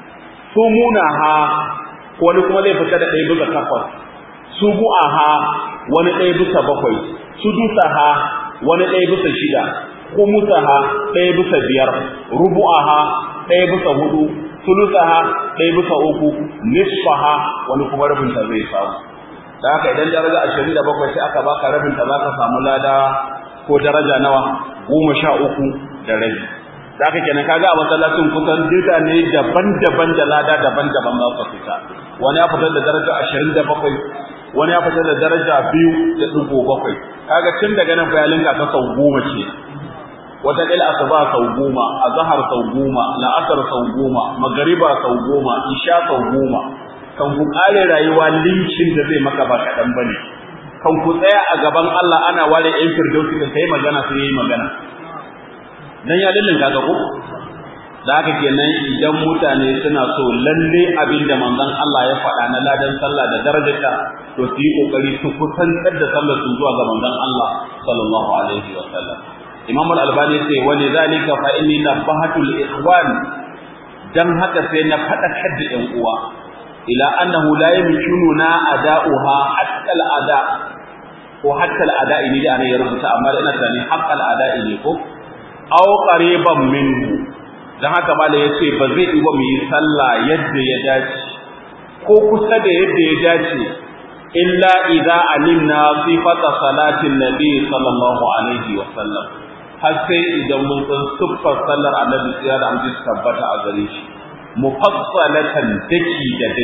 sumunaha wani kuma zai fita da ɗaya bisa takwas subu'aha wani ɗaya bisa bakwai sudusaha wani ɗaya bisa shida kumusaha ɗaya bisa biyar rubu'aha ɗaya bisa hudu sulusaha ɗaya bisa uku nisfaha wani kuma rabinta zai samu da haka idan daraja ashirin da bakwai sai aka baka rabinta za ka samu lada ko daraja nawa goma sha uku da rabi da haka kenan kaga a masallacin kusan duka ne daban-daban da lada daban-daban za su fita wani ya fitar da daraja ashirin da bakwai wani ya fitar da daraja biyu da ɗigo bakwai kaga tun daga nan bayalinka ta sau goma ce wata ƙila asuba sau goma azhar sau goma la'asar sau goma magariba sau goma isha sau goma kan ku ƙare rayuwa linkin da zai maka ba kaɗan bane kan ku tsaya a gaban Allah ana ware ƴan firdausi da kai magana sai yayi magana dan ya dillin kaga ko da haka kenan idan mutane suna so lalle abin da manzon Allah ya faɗa na ladan sallah da darajarta to su yi kokari su kusantar da sallar su zuwa ga manzon Allah sallallahu alaihi wa sallam Imam Al-Albani ya ce wa lidhalika fa inni nabahatu al-ikhwan dan haka sai na faɗakar da ƴan uwa ila annahu la yumkinuna ada'uha hatta al-ada ko hatta al-ada'i ne da ya rubuta amma ina tunanin hatta al-ada'i ne ko aw qariban minhu dan haka mala yace ba zai yi ba mu yi sallah yadda ya dace ko kusa da yadda ya dace illa idza alimna sifata salatin nabi sallallahu alaihi wa sallam har sai idan mun san siffar sallar annabi sai da amince tabbata a gare shi mufassalatan daki da daki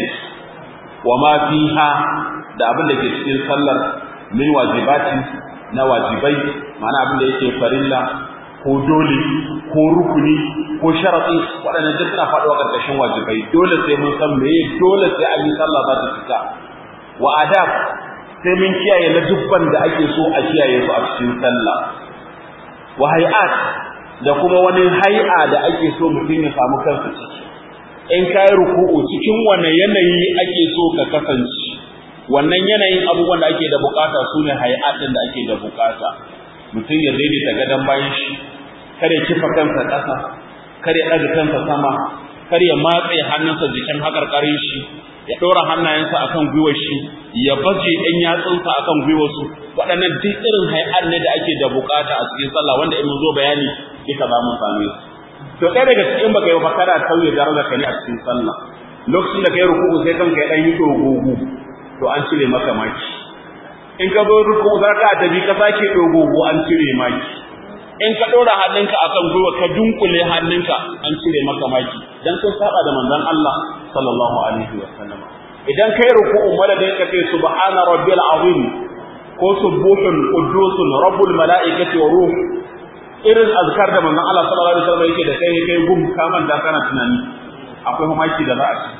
wa ma fiha da abin da ke cikin sallar min wajibati na wajibai ma'ana abin da yake farilla ko dole ko rukuni ko sharadi waɗannan duk suna faɗuwa ƙarƙashin wajibai dole sai mun san meye dole sai an yi sallah za ta cika wa adab sai mun kiyaye na dubban da ake so a kiyaye su a cikin sallah wa hay'at da kuma wani hai'a da ake so mutum ya samu kansa ciki in kai ruku'u cikin wane yanayi ake so ka kasance wannan yanayin abubuwan da ake da bukata sune hay'atin da ake da bukata mutum ya daidaita gadon bayan shi kare kifa kansa ƙasa kare ɗaga kansa sama kar ya matse hannunsa jikin haƙarƙarin shi ya ɗora hannayensa akan gwiwar shi ya baje ɗan yatsunsa akan gwiwar su waɗannan duk irin hay'ar ne da ake da bukata a cikin sallah wanda in mun zo bayani duka za mu same su to ɗaya daga cikin baka yi bakara tauye daraja ka ne a cikin sallah lokacin da kai ruku'u sai kanka ya ɗan yi dogogo to an cire maka maki in ka zo ruku'u za ka tafi ka sake dogogo an cire maki in ka ɗora hannunka akan gwiwa ka dunkule hannunka an cire maka maki dan sun saba da manzon Allah sallallahu alaihi wa sallam idan kai ruku'u madadin ka ce subhana rabbil azim ko subuhun qudusun rabbul malaikati wa ruh irin azkar da manzon Allah sallallahu alaihi wa sallam yake da kai kai gum kaman da kana tunani akwai mamaki da za a ci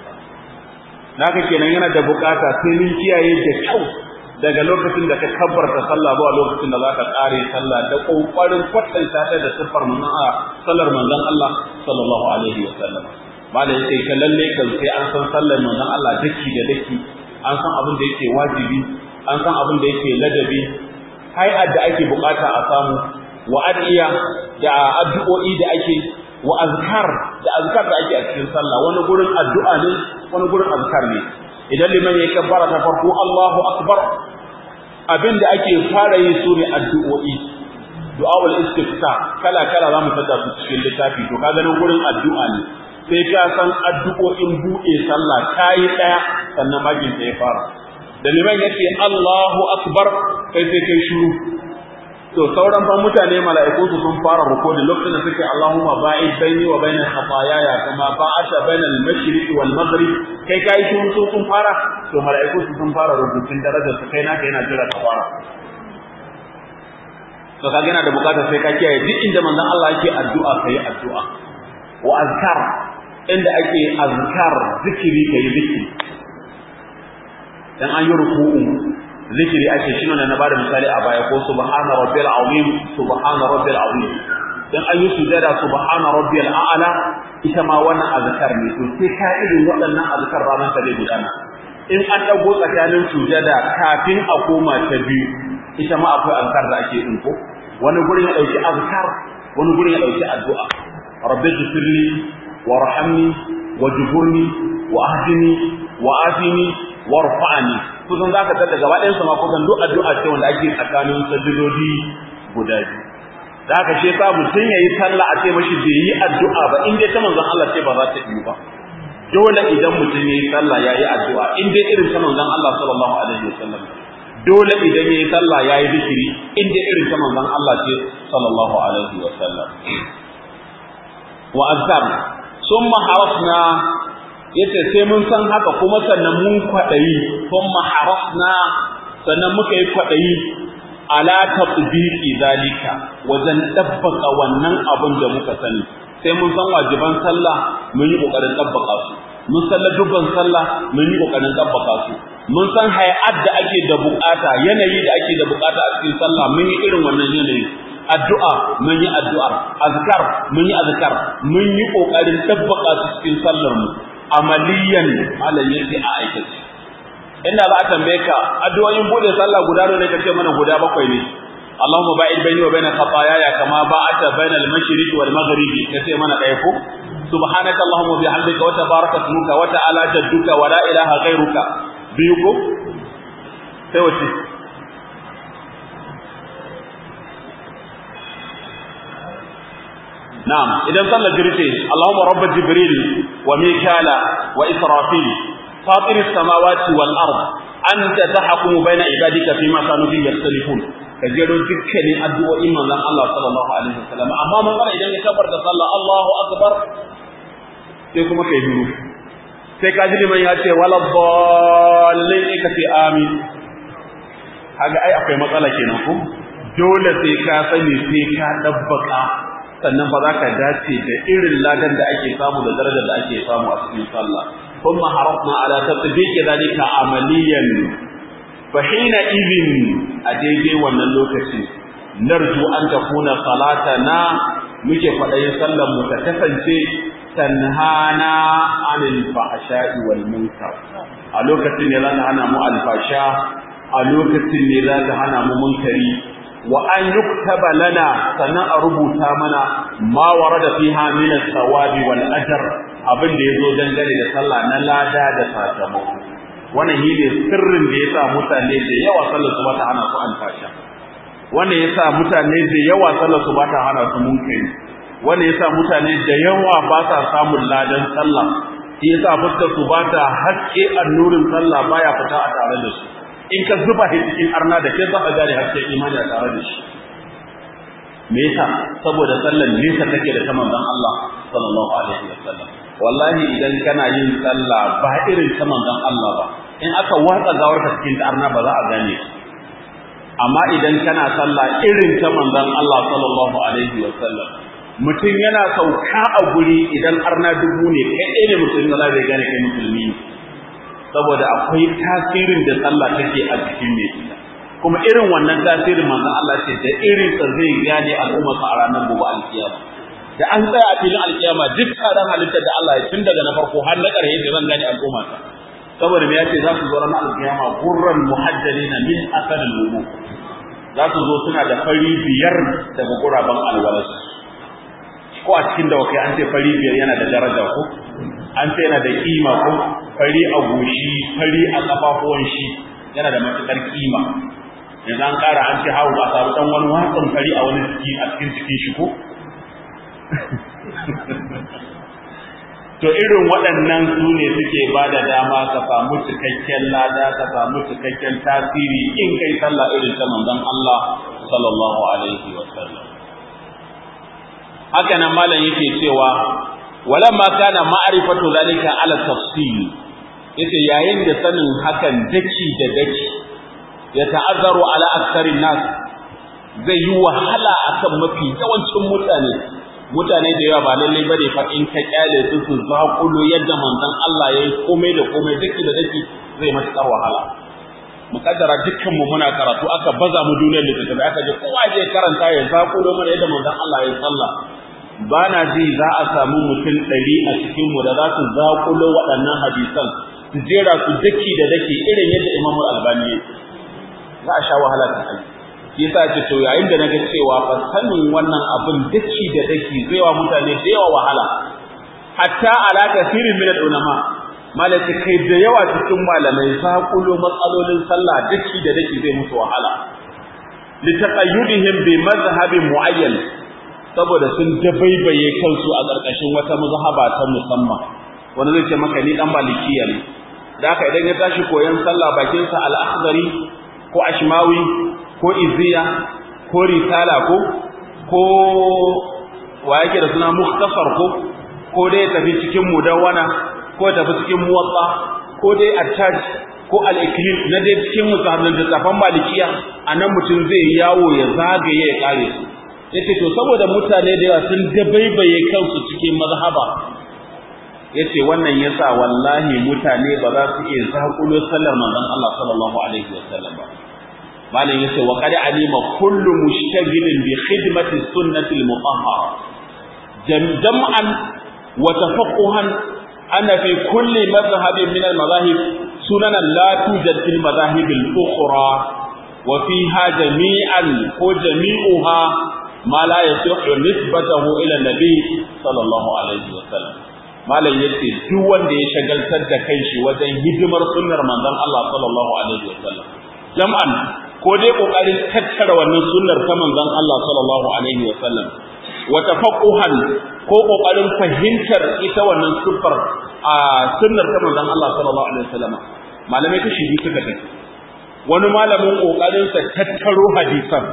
naka kenan yana da bukata sai mun kiyaye da kyau daga lokacin da ka kabbarta sallah zuwa lokacin da zaka kare sallah da kokarin kwatanta ta da sifar manzon Allah sallar manzon Allah sallallahu alaihi wa sallam malai sai ka lalle kan sai an san sallar manzon Allah daki da daki an san abin da yake wajibi an san abin da yake ladabi hay'ar da ake bukata a samu wa adiya da addu'o'i da ake wa azkar da azkar da ake a cikin sallah wani gurin addu'a ne wani gurin azkar ne idan liman ya kabbara ta farko Allahu akbar abin da ake fara yi su ne addu'o'i du'awul istifta kala kala zamu tada su cikin littafi to kaga nan gurin addu'a ne sai ka san addu'o'in buɗe sallah kai daya sannan magin ta ya fara da liman yace Allahu akbar kai sai kai shiru to sauran fa mutane mala'iku su sun fara rukudi lokacin da suke Allahumma ba'id baini wa bainal khataaya kama ba'ata bainal mashriq wal maghrib kai kai shi su sun fara to mala'iku su sun fara rubutun darajar su kai naka yana jira ka fara to kaga yana da bukata sai ka kiyaye duk inda manzon Allah yake addu'a kai addu'a wa azkar inda ake azkar zikiri kai zikiri dan an yi ruku'u zikiri ake shi ne na bada misali a baya ko subhana rabbil azim subhana rabbil azim dan ayi sujada subhana rabbil a'la ita ma wannan azkar ne to sai ka irin waɗannan azkar ranar ta zai gudana in an dago tsakanin sujada kafin a koma ta biyu ita ma akwai azkar da ake yin ko wani gurin ya dauki azkar wani gurin ya dauki addu'a rabbi ghfirli warhamni wajburni wa ahdini wa afini warfa'ni kusan zaka tada gaba ɗayan sama kusan duk addu'a ce wanda ake tsakanin sajidodi guda biyu da haka shi yasa mutum yayi sallah a ce mashi bai yi addu'a ba in dai ta manzon Allah ce ba za ta yi ba dole idan mutum yayi sallah yayi addu'a in dai irin ta manzon Allah sallallahu alaihi wasallam dole idan yayi sallah yayi zikiri in dai irin ta manzon Allah ce sallallahu alaihi wasallam wa azkar summa harafna yace sai mun san haka kuma sannan mun kwadayi kuma harafna sannan muka yi kwadayi ala tatbiqi zalika wajen dabbaka wannan abin da muka sani sai mun san wajiban sallah mun yi kokarin dabbaka su mun san dubban sallah mun yi kokarin dabbaka su mun san hay'at da ake da bukata yanayi da ake da bukata a cikin sallah mun yi irin wannan yanayi addu'a mun yi addu'a azkar mun yi azkar mun yi kokarin dabbaka su cikin sallar mu amaliyan malam yake a aikace inda za a tambaye ka addu'o'in bude sallah guda ne kace mana guda bakwai ne Allahumma ba'id baini wa baina khataaya kama ba'ata baina al-mashriq wal maghribi kace mana ɗaya ko subhanaka allahumma bihamdika wa tabaraka ismuka wa ta'ala jadduka wa la ilaha ghairuka biyu ko sai wace نعم إذا صلى جريته اللهم رب جبريل وميكالا وإسرافيل فاطر السماوات والأرض أنت تحكم بين عبادك فيما كانوا فيه يختلفون كجيرو دكني أدعو إيمان الله صلى الله عليه وسلم أما من قال إذا كبر تصلى الله أكبر سيكون كيدورو sai ka ji liman ya ce wala dallin ka ce amin kaga ai akwai matsala kenan ko dole sai ka sani sai ka dabbaka sannan ba za ka dace da irin ladan da ake samu da darajar da ake samu a cikin sallah kuma harafna ala tatbiqi dalika amaliyan fa hina idhin a daidai wannan lokaci narju an takuna salatana muke faɗayin sallar mu ta kasance tanhana anil fahsha'i wal munkar a lokacin ne za ta hana mu alfasha a lokacin ne za ta hana mu munkari wa an yuktaba lana sannan a rubuta mana ma warada fiha min as-sawabi wal ajr abin da yazo dangane da sallah na lada da sakamako wannan shine sirrin da yasa mutane da yawa sallar su bata hana su alfasha wannan yasa mutane da yawa sallar su bata hana su munkari wannan yasa mutane da yawa ba sa samun ladan sallah shi yasa fuskar su bata haske annurin sallah baya fita a tare da su in ka zuba shi cikin arna da ke za ka gane hasken imani a tare da shi me yasa saboda sallar nesa take da ta manzon Allah sallallahu alaihi wasallam wallahi idan kana yin sallah ba irin ta manzon Allah ba in aka watsa gawar ka cikin arna ba za a gane amma idan kana sallah irin ta manzon Allah sallallahu alaihi wasallam mutum yana sauka a guri idan arna dubu ne kai ɗaya ne mutum da zai gane kai musulmi ne saboda akwai tasirin da sallah take a cikin ne kuma irin wannan tasirin manzon Allah ce da irin sa zai gane al'umma a ranar gobe alkiyama da an tsaya a filin alkiyama duk tsaron halittar da Allah ya tun daga na farko har na ƙarshe da zan gane al'umma ta saboda me yace za su zo ranar alkiyama gurran muhajjalina min asalin wudu za su zo suna da fari biyar daga guraben alwalarsu ko a cikin dawakai an ce fari biyar yana da daraja ko an ce yana da kima ko fari a goshi fari a kafafuwan shi yana da matukar kima yanzu an kara an ce hawo a samu dan wani watsan fari a wani ciki a cikin cikin shi ko to irin waɗannan su ne suke ba da dama ka samu cikakken lada ka samu cikakken tasiri in kai sallah irin ta manzon Allah sallallahu alaihi wa sallam haka nan malam yake cewa walamma kana ma'rifatu zalika ala tafsil yace yayin da sanin hakan daki da daki ya ta'azzaru ala aktharin nas zai yi wahala akan mafi yawancin mutane mutane da yawa ba lalle bane fa in ka kyale su su zakulo yadda manzon Allah yayi komai da komai daki da daki zai matukar wahala mukaddara dukkan mu muna karatu aka baza mu duniyar littattafai aka je kowa je karanta ya zakulo mana yadda manzon Allah ya sallah ba na ji za a samu mutum ɗari a cikinmu da za su zaƙulo waɗannan hadisan su jera su daki da daki irin yadda imamu albani ya za a sha wahala ta aiki shi yasa ce to yayin da naga cewa fa sanin wannan abin daki da daki zai wa mutane da yawa wahala hatta ala kasirin min ulama malaka kai da yawa cikin malamai zaƙulo matsalolin sallah daki da daki zai musu wahala litaqayyudihim bi madhhabin muayyan saboda sun dabaibaye kansu a ƙarƙashin wata mazhaba ta musamman wanda zai ce maka ni dan malikiya ne da haka idan ya tashi koyon sallah bakin sa al-akhdari ko ashmawi ko iziya ko risala ko ko wa yake da suna mukhtasar ko ko dai tafi cikin mudawwana ko tafi cikin muwatta ko dai attaj ko al-iklim na dai cikin musahadin da tafan malikiya anan mutum zai yawo ya zagaye ya kare su yace to saboda mutane da yawa sun dabaibaye kansu cikin mazhaba yace wannan yasa wallahi mutane ba za su iya zakulo sallar manzon Allah sallallahu alaihi wasallam ba malam yace wa qad alima kullu mushtagilin bi khidmati sunnati al-mutahhara jam'an wa tafaqquhan anna fi kulli madhhabin min al-madahib sunanan la tujad fil madahib al-ukhra wa fiha jami'an ko jami'uha ma la yasihu nisbatahu ila nabi sallallahu alaihi wasallam malam yace duk wanda ya shagaltar da kanshi wajen hidimar sunnar manzon Allah sallallahu alaihi wasallam jam'an ko dai kokarin tattara wannan sunnar ta manzon Allah sallallahu alaihi wasallam wa tafaqquhan ko kokarin fahimtar ita wannan sufar a sunnar ta manzon Allah sallallahu alaihi wasallam malamai kashi biyu suka tafi wani malamin kokarin sa tattaro hadisan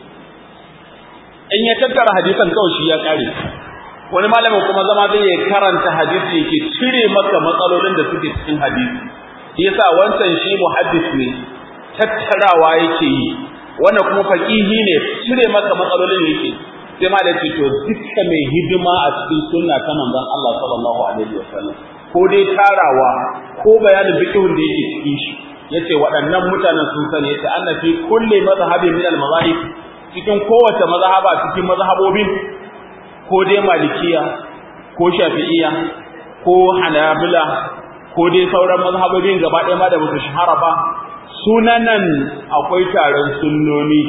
in ya tattara hadisan kawai shi ya kare wani malamin kuma zama zai ya karanta hadisi yake cire maka matsalolin da suke cikin hadisi shi yasa wancan shi muhaddis ne tattarawa yake yi wannan kuma faqihi ne cire maka matsalolin yake sai ma da to dukkan mai hidima a cikin sunna ta manzon Allah sallallahu alaihi wasallam ko dai tarawa ko bayanin fiqhun da yake cikin shi yace waɗannan mutanen sun sani yace annabi kulli mazhabin min al-mazahib cikin kowace mazhaba cikin mazhabobin ko dai malikiya ko shafi'iya ko hanabila ko dai sauran mazhabobin gaba ɗaya ma da ba su shahara ba sunanan akwai taron sunnoni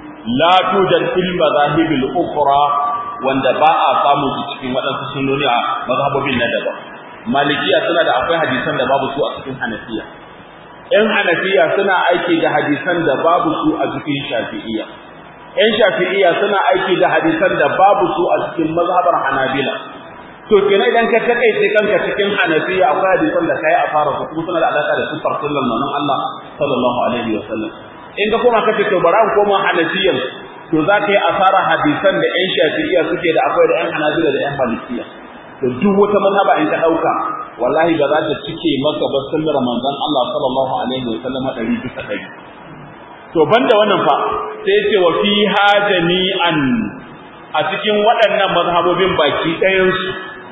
la tujad fil mazahibil ukhra wanda ba a samu su cikin waɗansu sunnoni a mazhabobin na daban malikiya suna da akwai hadisan da babu su a cikin hanafiya ƴan hanafiya suna aiki da hadisan da babu su a cikin shafi'iyya ƴan shafi'iyya suna aiki da hadisan da babu su a cikin mazhabar hanabila to kenan idan ka takaice kanka cikin hanafiya akwai hadisan da kai a fara su kuma suna da alaka da sufar sallan nan Allah sallallahu alaihi wa sallam in ka koma kace to bara koma hanafiyan to za ka yi asara hadisan da ƴan shafi'iyya suke da akwai da ƴan hanabila da ƴan malikiya to duk wata mazhaba in ka dauka wallahi ba za ta cike maka ba sunnar manzon Allah sallallahu alaihi wa sallam dari bisa dari to banda wannan fa sai ce wa fiha jami'an a cikin waɗannan mazhabobin baki ɗayan su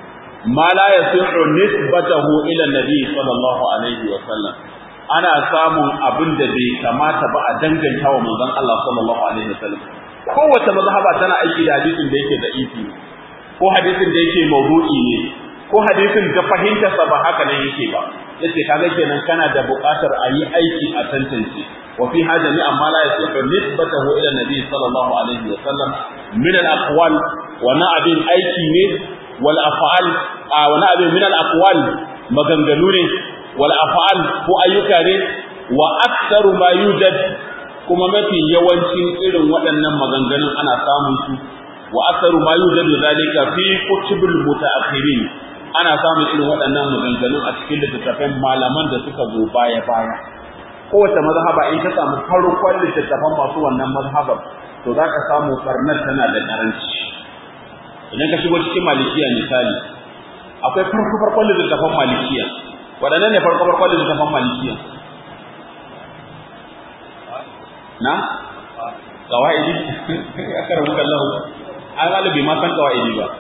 ma la yasihu nisbatahu ila nabi sallallahu alaihi wa sallam ana samun abin da bai kamata ba a danganta wa manzon Allah sallallahu alaihi wa sallam kowace mazhaba tana aiki da hadisin da yake da ifi ko hadisin da yake mawdu'i ne ko hadisin da fahimtarsa ba haka nan yake ba yace kaga kenan kana da buƙatar a yi aiki a tantance wa fi hada ni amma la yasihu nisbatahu ila nabi sallallahu alaihi wa sallam min al aqwal wa na abin aiki ne wal af'al wa na abin min al aqwal maganganu ne wal af'al ko ayyuka ne wa aktsaru ma yujad kuma mafi yawancin irin waɗannan maganganun ana samun su wa aktsaru ma yujadu zalika fi kutubul mutaakhirin ana samun irin waɗannan maganganun a cikin littattafan malaman da suka zo baya baya kowace mazhaba in ka samu farkon littattafan masu wannan mazhabar to za ka samu farnar tana da karanci idan ka shigo cikin malikiya misali akwai farko farkon littattafan malikiya waɗannan ne farko farkon littattafan malikiya na qawaidi ya karamu kallahu an galibi ma san qawaidi ba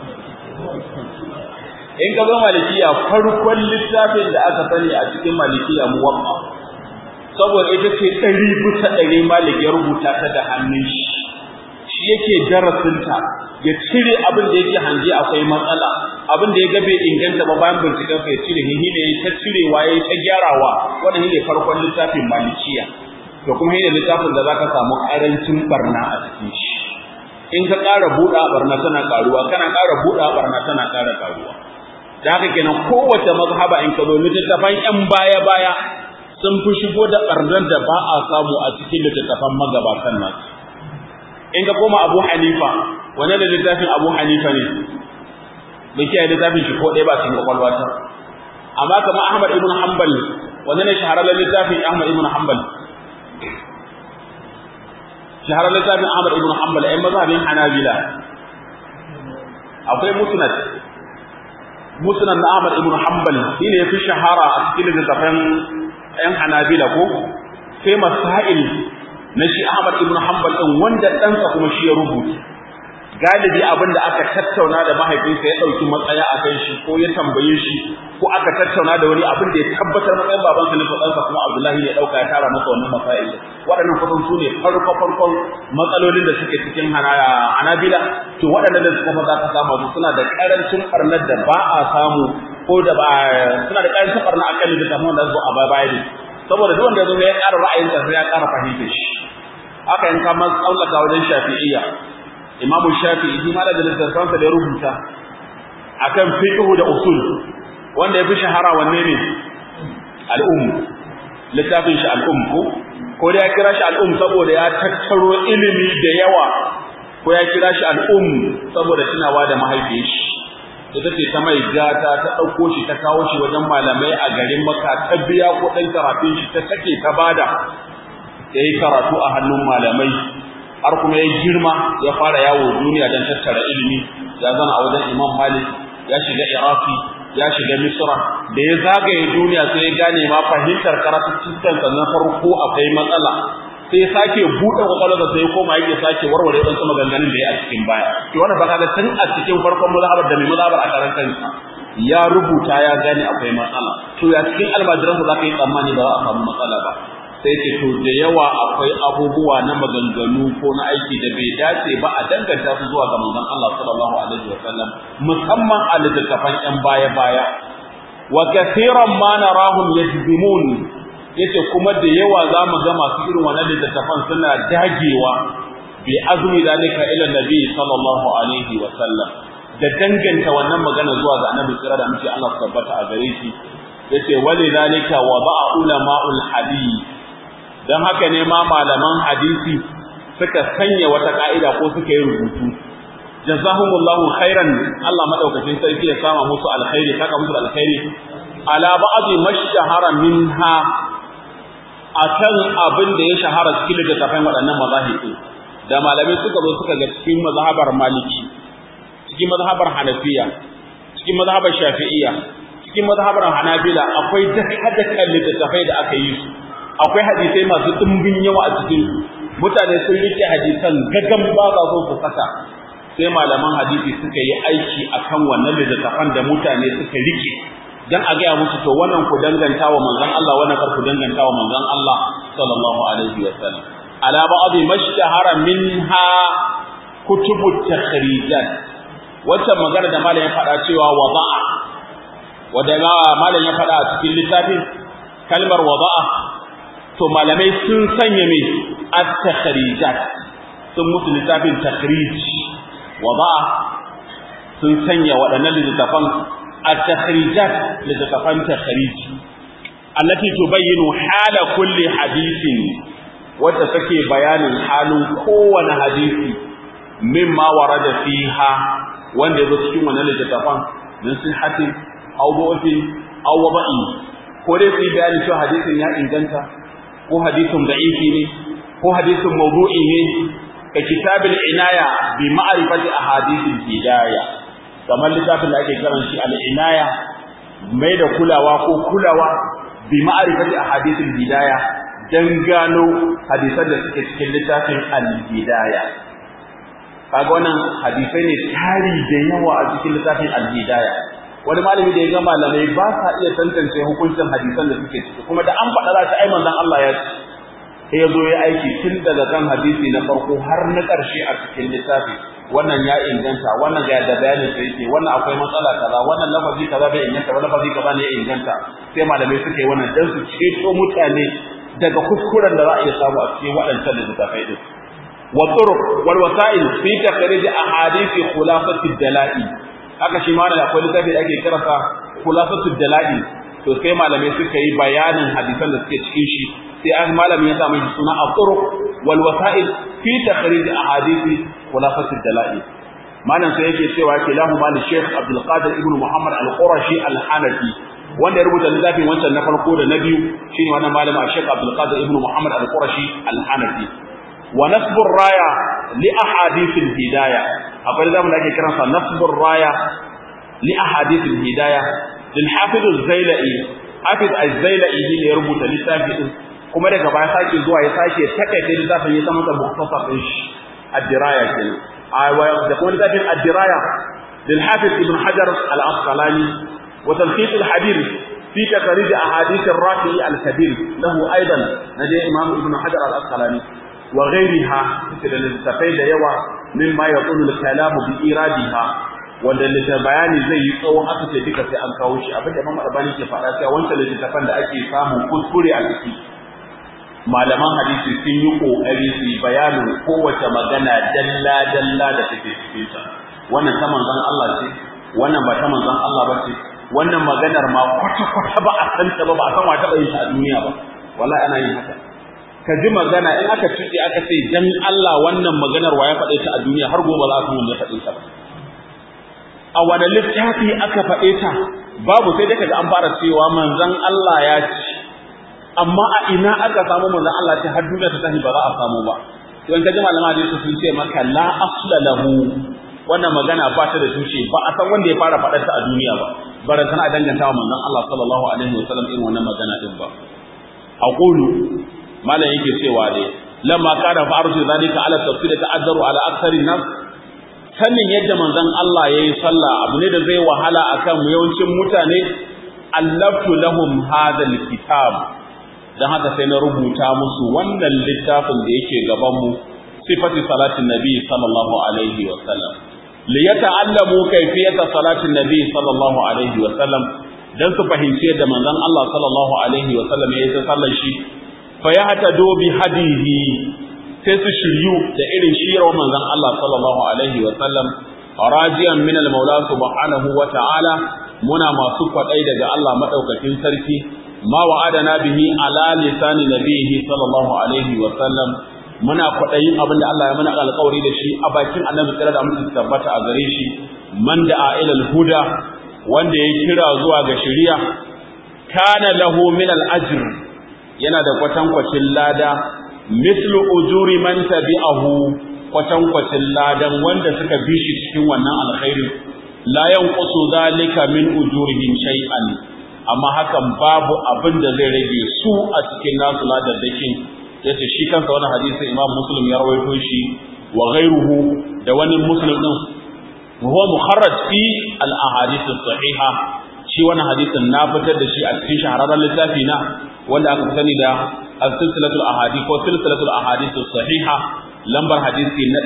in ka zo malikiya farkon littafin da aka sani a cikin malikiya muwaffa saboda ita ce ɗari bisa ɗari malik ya rubuta ta da hannun shi shi yake darasinta ya cire abin da yake hange akwai matsala abin da ya ga bai inganta ba bayan binciken sa ya cire hihi ne ta cirewa ya ta gyarawa wannan ne farkon littafin malikiya to kuma shine littafin da zaka samu karancin barna a cikin shi in ka ƙara buɗa barna tana ƙaruwa kana ƙara buɗa barna tana ƙara ƙaruwa da haka kenan kowace mazhaba in ka zo littattafan ƴan baya baya sun fi shigo da ɓarnar da ba a samu a cikin littattafan magabatan nasu in ka koma Abu Hanifa wane da littafin Abu Hanifa ne bai kiyaye littafin shi ko ɗaya ba cikin kwakwalwa ta amma kamar Ahmad ibn Hanbal wane ne shahararren littafin Ahmad ibn Hanbal shahararren littafin Ahmad ibn Hanbal ai mazhabin Hanabila akwai musnad musnad na Ahmad ibn Hanbal shine yafi shahara a cikin littafin ɗan Hanabila ko sai masail na shi Ahmad ibn Hanbal din wanda ɗansa kuma shi ya rubuta galibi abin da aka tattauna da mahaifinsa ya ɗauki matsaya a kan shi ko ya tambaye shi ko aka tattauna da wani abin da ya tabbatar matsayin babansa ne ko ɗansa kuma Abdullahi ya ɗauka ya tara masa wannan masail waɗannan kusan su ne farko farkon matsalolin da suke cikin Hanabila to waɗannan da suka maza ka samu su suna da ƙarancin ɓarnar da ba a samu ko da ba suna da ƙarancin ɓarna a kan da da zo a baya ne saboda duk wanda ya zo ya ƙara ra'ayinsa sai ya ƙara fahimtar shi haka in ka mas tsallaka wajen shafi'iyya imamu shafi'i shi ma da littattafansa da ya rubuta akan fiqhu da usul wanda ya fi shahara wanne ne al'um littafin shi al'um ko ko da ya kira shi al'um saboda ya tattaro ilimi da yawa ko ya kira shi al'um saboda tunawa da mahaifiyar shi ita ce ta mai gata ta ɗauko shi ta kawo shi wajen malamai a garin maka ta biya kuɗin karatun shi ta sake ta bada ya yi karatu a hannun malamai har kuma ya girma ya fara yawo duniya don tattara ilimi ya zana a wajen imam malik ya shiga iraki ya shiga misra da ya zagaye duniya sai ya gane ma fahimtar karatuttukan na farko akwai matsala sai sake buɗe kwakwalwarsa sai koma yake sake warware wasu maganganun da ya a cikin baya to wannan ba kaga tun a cikin farkon mazhabar da mai mazhabar a karan kansa ya rubuta ya gane akwai matsala to ya cikin almajiransa za ka yi tsammani ba za a samu matsala ba sai ce to da yawa akwai abubuwa na maganganu ko na aiki da bai dace ba a danganta su zuwa ga manzon Allah sallallahu alaihi wasallam musamman a littattafan yan baya baya wa kathiran ma narahum yajzimun yace kuma da yawa zamu ga masu irin wannan littattafan suna dagewa bi azmi dalika ila nabi sallallahu alaihi wasallam da danganta wannan magana zuwa ga annabi tsira da muke Allah tabbata a gare shi yace wali dalika wada'a ulama'ul hadith dan haka ne ma malaman hadisi suka sanya wata ka'ida ko suka yi rubutu jazahumullahu khairan Allah madaukakin sarki ya sama musu alkhairi saka musu alkhairi ala ba'dhi mashtahara minha akan abin da ya shahara cikin littattafan waɗannan mazahibi da malamai suka zo suka ga cikin mazhabar maliki cikin mazhabar hanafiya cikin mazhabar shafi'iyya cikin mazhabar hanabila akwai dukkan littattafai da aka yi su akwai hadisai masu dimbin yawa a cikin su mutane sun rike hadisan gagan ba za so su saka sai malaman hadisi suka yi aiki akan wannan littattafan da mutane suka rike dan a gaya musu to wannan ku danganta wa manzon Allah wannan kar ku danganta wa manzon Allah sallallahu alaihi wa sallam ala ba'd mashtahara minha kutubut takhrijat wacce magana da malam ya faɗa cewa wada'a wanda malam ya faɗa a cikin littafin kalmar wada'a to malamai sun sanya me at-takhrijat sun musu littafin takhrij wada'a sun sanya waɗannan littafan at-takhrijat littafan takhrij allati tubayyinu hala kulli hadithin wacce take bayanin halin kowane hadisi mimma warada fiha wanda yazo cikin wannan littafan min sihhatin aw du'fin aw wada'i ko dai su bayani cewa hadisin ya inganta ko hadisin da'ifi ne ko hadisin mawdu'i ne ka kitabil inaya bi ma'rifati ahadithil hidayah kamar littafin da ake kiran shi al-inaya mai da kulawa ko kulawa bi ma'rifati ahadithil hidayah dan gano hadisan da suke cikin littafin al-hidayah kaga wannan hadisai ne tari da yawa a cikin littafin al-hidayah wani malami da ya ga malamai ba sa iya tantance hukuncin hadisan da suke ciki kuma da an faɗa za ta ai manzon Allah ya ce sai ya zo ya aiki tun daga kan hadisi na farko har na ƙarshe a cikin littafi wannan ya inganta wannan ga da bayanin sai yake wannan akwai matsala kaza wannan lafazi kaza bai inganta wannan lafazi kaza ne ya inganta sai malamai suka yi wannan dan su ceto mutane daga kuskuren da za a iya samu a cikin waɗancan littafai din wa turuq wal wasa'il fi takhrij ahadith khulafati dalail haka shi ma da akwai littafi da ake kiransa khulafatud dalail to sai malamai suka yi bayanin hadisan da suke cikin shi sai an malami ya samu suna al-turuq wal wasa'il fi takhrij ahadith khulafatud dalail malam sai yake cewa kilahu mal Sheikh Abdul Qadir ibn Muhammad al-Qurashi al-Hanafi wanda ya rubuta littafin wancan na farko da na biyu shine wannan malamin Sheikh Abdul Qadir ibn Muhammad al-Qurashi al-Hanafi wa nasbur raya li ahadith al-hidayah akwai da mun ake kiransa nasbur raya li ahadith al-hidayah lil hafiz az-zailai hafiz az-zailai ne ya rubuta littafin din kuma daga baya sake zuwa ya sake takaita littafin ya samu da mukhtasar din shi ad-diraya kenan aiwa da kuma littafin ad-diraya lil hafiz ibn hajar al-asqalani wa talqit al-habir fi takhrij ahadith ar-rafi al-kabir lahu aidan nabi imam ibn hajar al-asqalani wa ghayriha da littafai da yawa mimma yaqulu al-kalam bi iradiha wanda littafin bayani zai yi tsawon aka ce duka sai an kawo shi abin da Imam Albani ke faɗa cewa wancan littafin da ake samu kuskure a ciki malaman hadisi sun yi kokari su yi bayanin kowace magana dalla dalla da take cikin ta wannan ta manzon Allah ce wannan ba ta manzon Allah ba ce wannan maganar ma kwata kwata ba a san ta ba ba a san wa ta yin ta a duniya ba wallahi ana yin haka ka ji magana in aka tuɗe aka ce dan Allah wannan maganar wa ya faɗe ta a duniya har gobe za a san wanda ya faɗe ta ba a wani littafi aka faɗe ta babu sai dai kaga an fara cewa manzon Allah ya ce amma a ina aka samu manzon Allah ce har duniya ta tafi ba za a samu ba to in kaji malama hadisi sun ce maka la asla lahu wannan magana ba ta da tushe ba a san wanda ya fara faɗar ta a duniya ba bara sana danganta wa manzon Allah sallallahu alaihi wa sallam irin wannan magana din ba aqulu malam yake cewa dai lamma kana fa'arju zalika ala tafsir ta'azzaru ala aktsari nas sanin yadda manzon Allah yayi sallah abu ne da zai wahala akan yawancin mutane allaftu lahum hadha alkitab dan haka sai na rubuta musu wannan littafin da yake gaban mu sifati salatin nabi sallallahu alaihi wa sallam li yata'allamu kayfiyata salatin nabi sallallahu alaihi wa sallam dan su fahimci yadda manzon Allah sallallahu alaihi wa sallam ya yi sallar shi fa yahtadu bi hadihi sai su shiryu da irin shirar manzon Allah sallallahu alaihi wa sallam rajiyan min al-maula subhanahu wa ta'ala muna masu kwadai daga Allah madaukakin sarki ma wa'adana bihi ala lisani nabihi sallallahu alaihi wa sallam muna kwadayin abin da Allah ya mana alƙawari da shi a bakin annabi tsira da mutum tabbata a gare shi man da ila al-huda wanda ya kira zuwa ga shari'a kana lahu min al-ajr yana da kwatankwacin lada mislu ujuri man tabi'ahu kwatankwacin ladan wanda suka bi shi cikin wannan alkhairi la yanqusu zalika min ujurihim shay'an amma hakan babu abin da zai rage su a cikin nasu ladadakin yace shi kansa wannan hadisi Imam Muslim ya rawaito shi wa ghayruhu da wani Muslim din huwa mukharraj fi al ahadith sahiha shi wannan hadisin na fitar da shi a cikin shahararren littafi na wanda aka fi sani da al-silsilatul ahadith ko silsilatul ahadith sahiha lambar hadisi na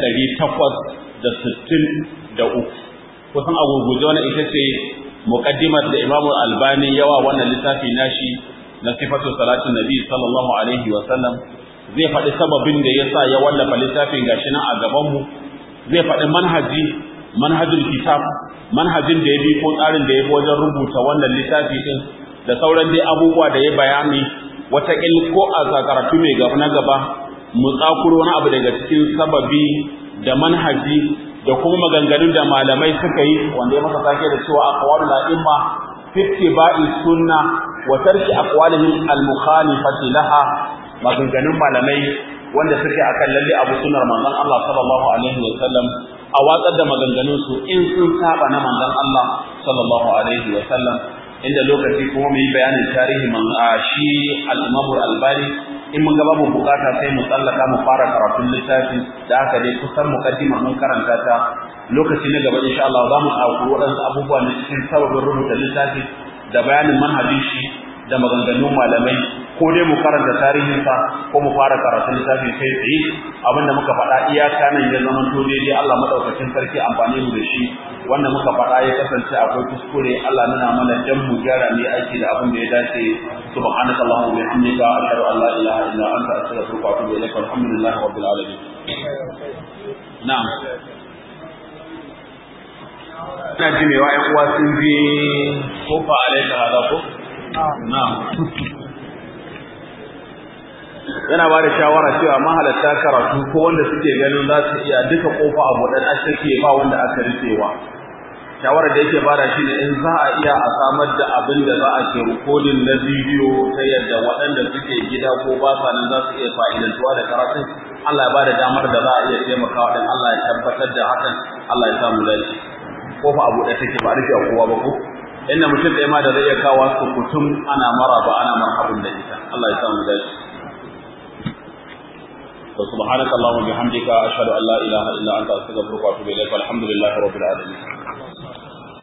863 kusan a gurguje wannan ita ce muqaddimar da Imam Albani yawa wannan littafi nashi na sifatu salatin nabi sallallahu alaihi wa sallam zai faɗi sababin da yasa ya wallafa littafin gashi nan a gaban mu zai faɗi manhaji manhajul kitab manhajin da ya bi ko tsarin da ya bi wajen rubuta wannan littafi din da sauran dai abubuwa da ya bayani wata ko a karatu mai gaba na gaba mu tsakuro wani abu daga cikin sababi da manhaji da kuma maganganun da malamai suka yi wanda ya masa sake da cewa aqwalul a'imma fi ittiba'i sunna wa tarki aqwalihim al-mukhalifati laha maganganun malamai wanda suke akan lalle abu sunnar manzon Allah sallallahu alaihi wa sallam a watsar da maganganun su in sun saba na manzon Allah sallallahu alaihi wa sallam inda lokaci kuma mu yi bayanin tarihi man shi al-Imam al-Albani in mun ga babu bukata sai mu tsallaka mu fara karatun littafin da aka dai kusan mukaddima mun karanta ta lokaci na gaba insha Allah za mu ɗauki waɗansu abubuwa na cikin sababin rubuta littafi da bayanin manhajin shi da maganganun malamai ko dai mu karanta tarihinsa ko mu fara karatun littafin kai tsaye abinda muka faɗa iyaka nan ya zama to daidai Allah madaukakin sarki amfani mu da shi wanda muka faɗa ya kasance akwai kuskure Allah nuna mana dan mu gyara ne aiki da abin da ya dace subhanaka allahumma wa bihamdika ashhadu an la ilaha illa anta astaghfiruka wa atubu ilaik walhamdulillahi rabbil alamin na'am ina ji mai wa'yan uwa sun bi kofa alaika hada ko na'am yana ba da shawara cewa mahalatta karatu ko wanda suke ganin za su iya duka kofa a buɗan take ba wanda aka rufewa shawara da yake bada shi ne in za a iya a samar da abin da za a ke rikodin na bidiyo ta yadda waɗanda suke gida ko ba sa nan za su iya fa'idantuwa da karatun Allah ya ba da damar da za a iya taimakawa din Allah ya tabbatar da hakan Allah ya samu dace kofa a buɗe take ba a rufe kowa ba ko inda mutum ɗaya ma da zai iya kawo su kutum ana maraba ana marhabin da ita Allah ya samu dace سبحانك اللهم وبحمدك أشهد أن لا إله إلا أنت أستغفرك وأتوب إليك والحمد لله رب العالمين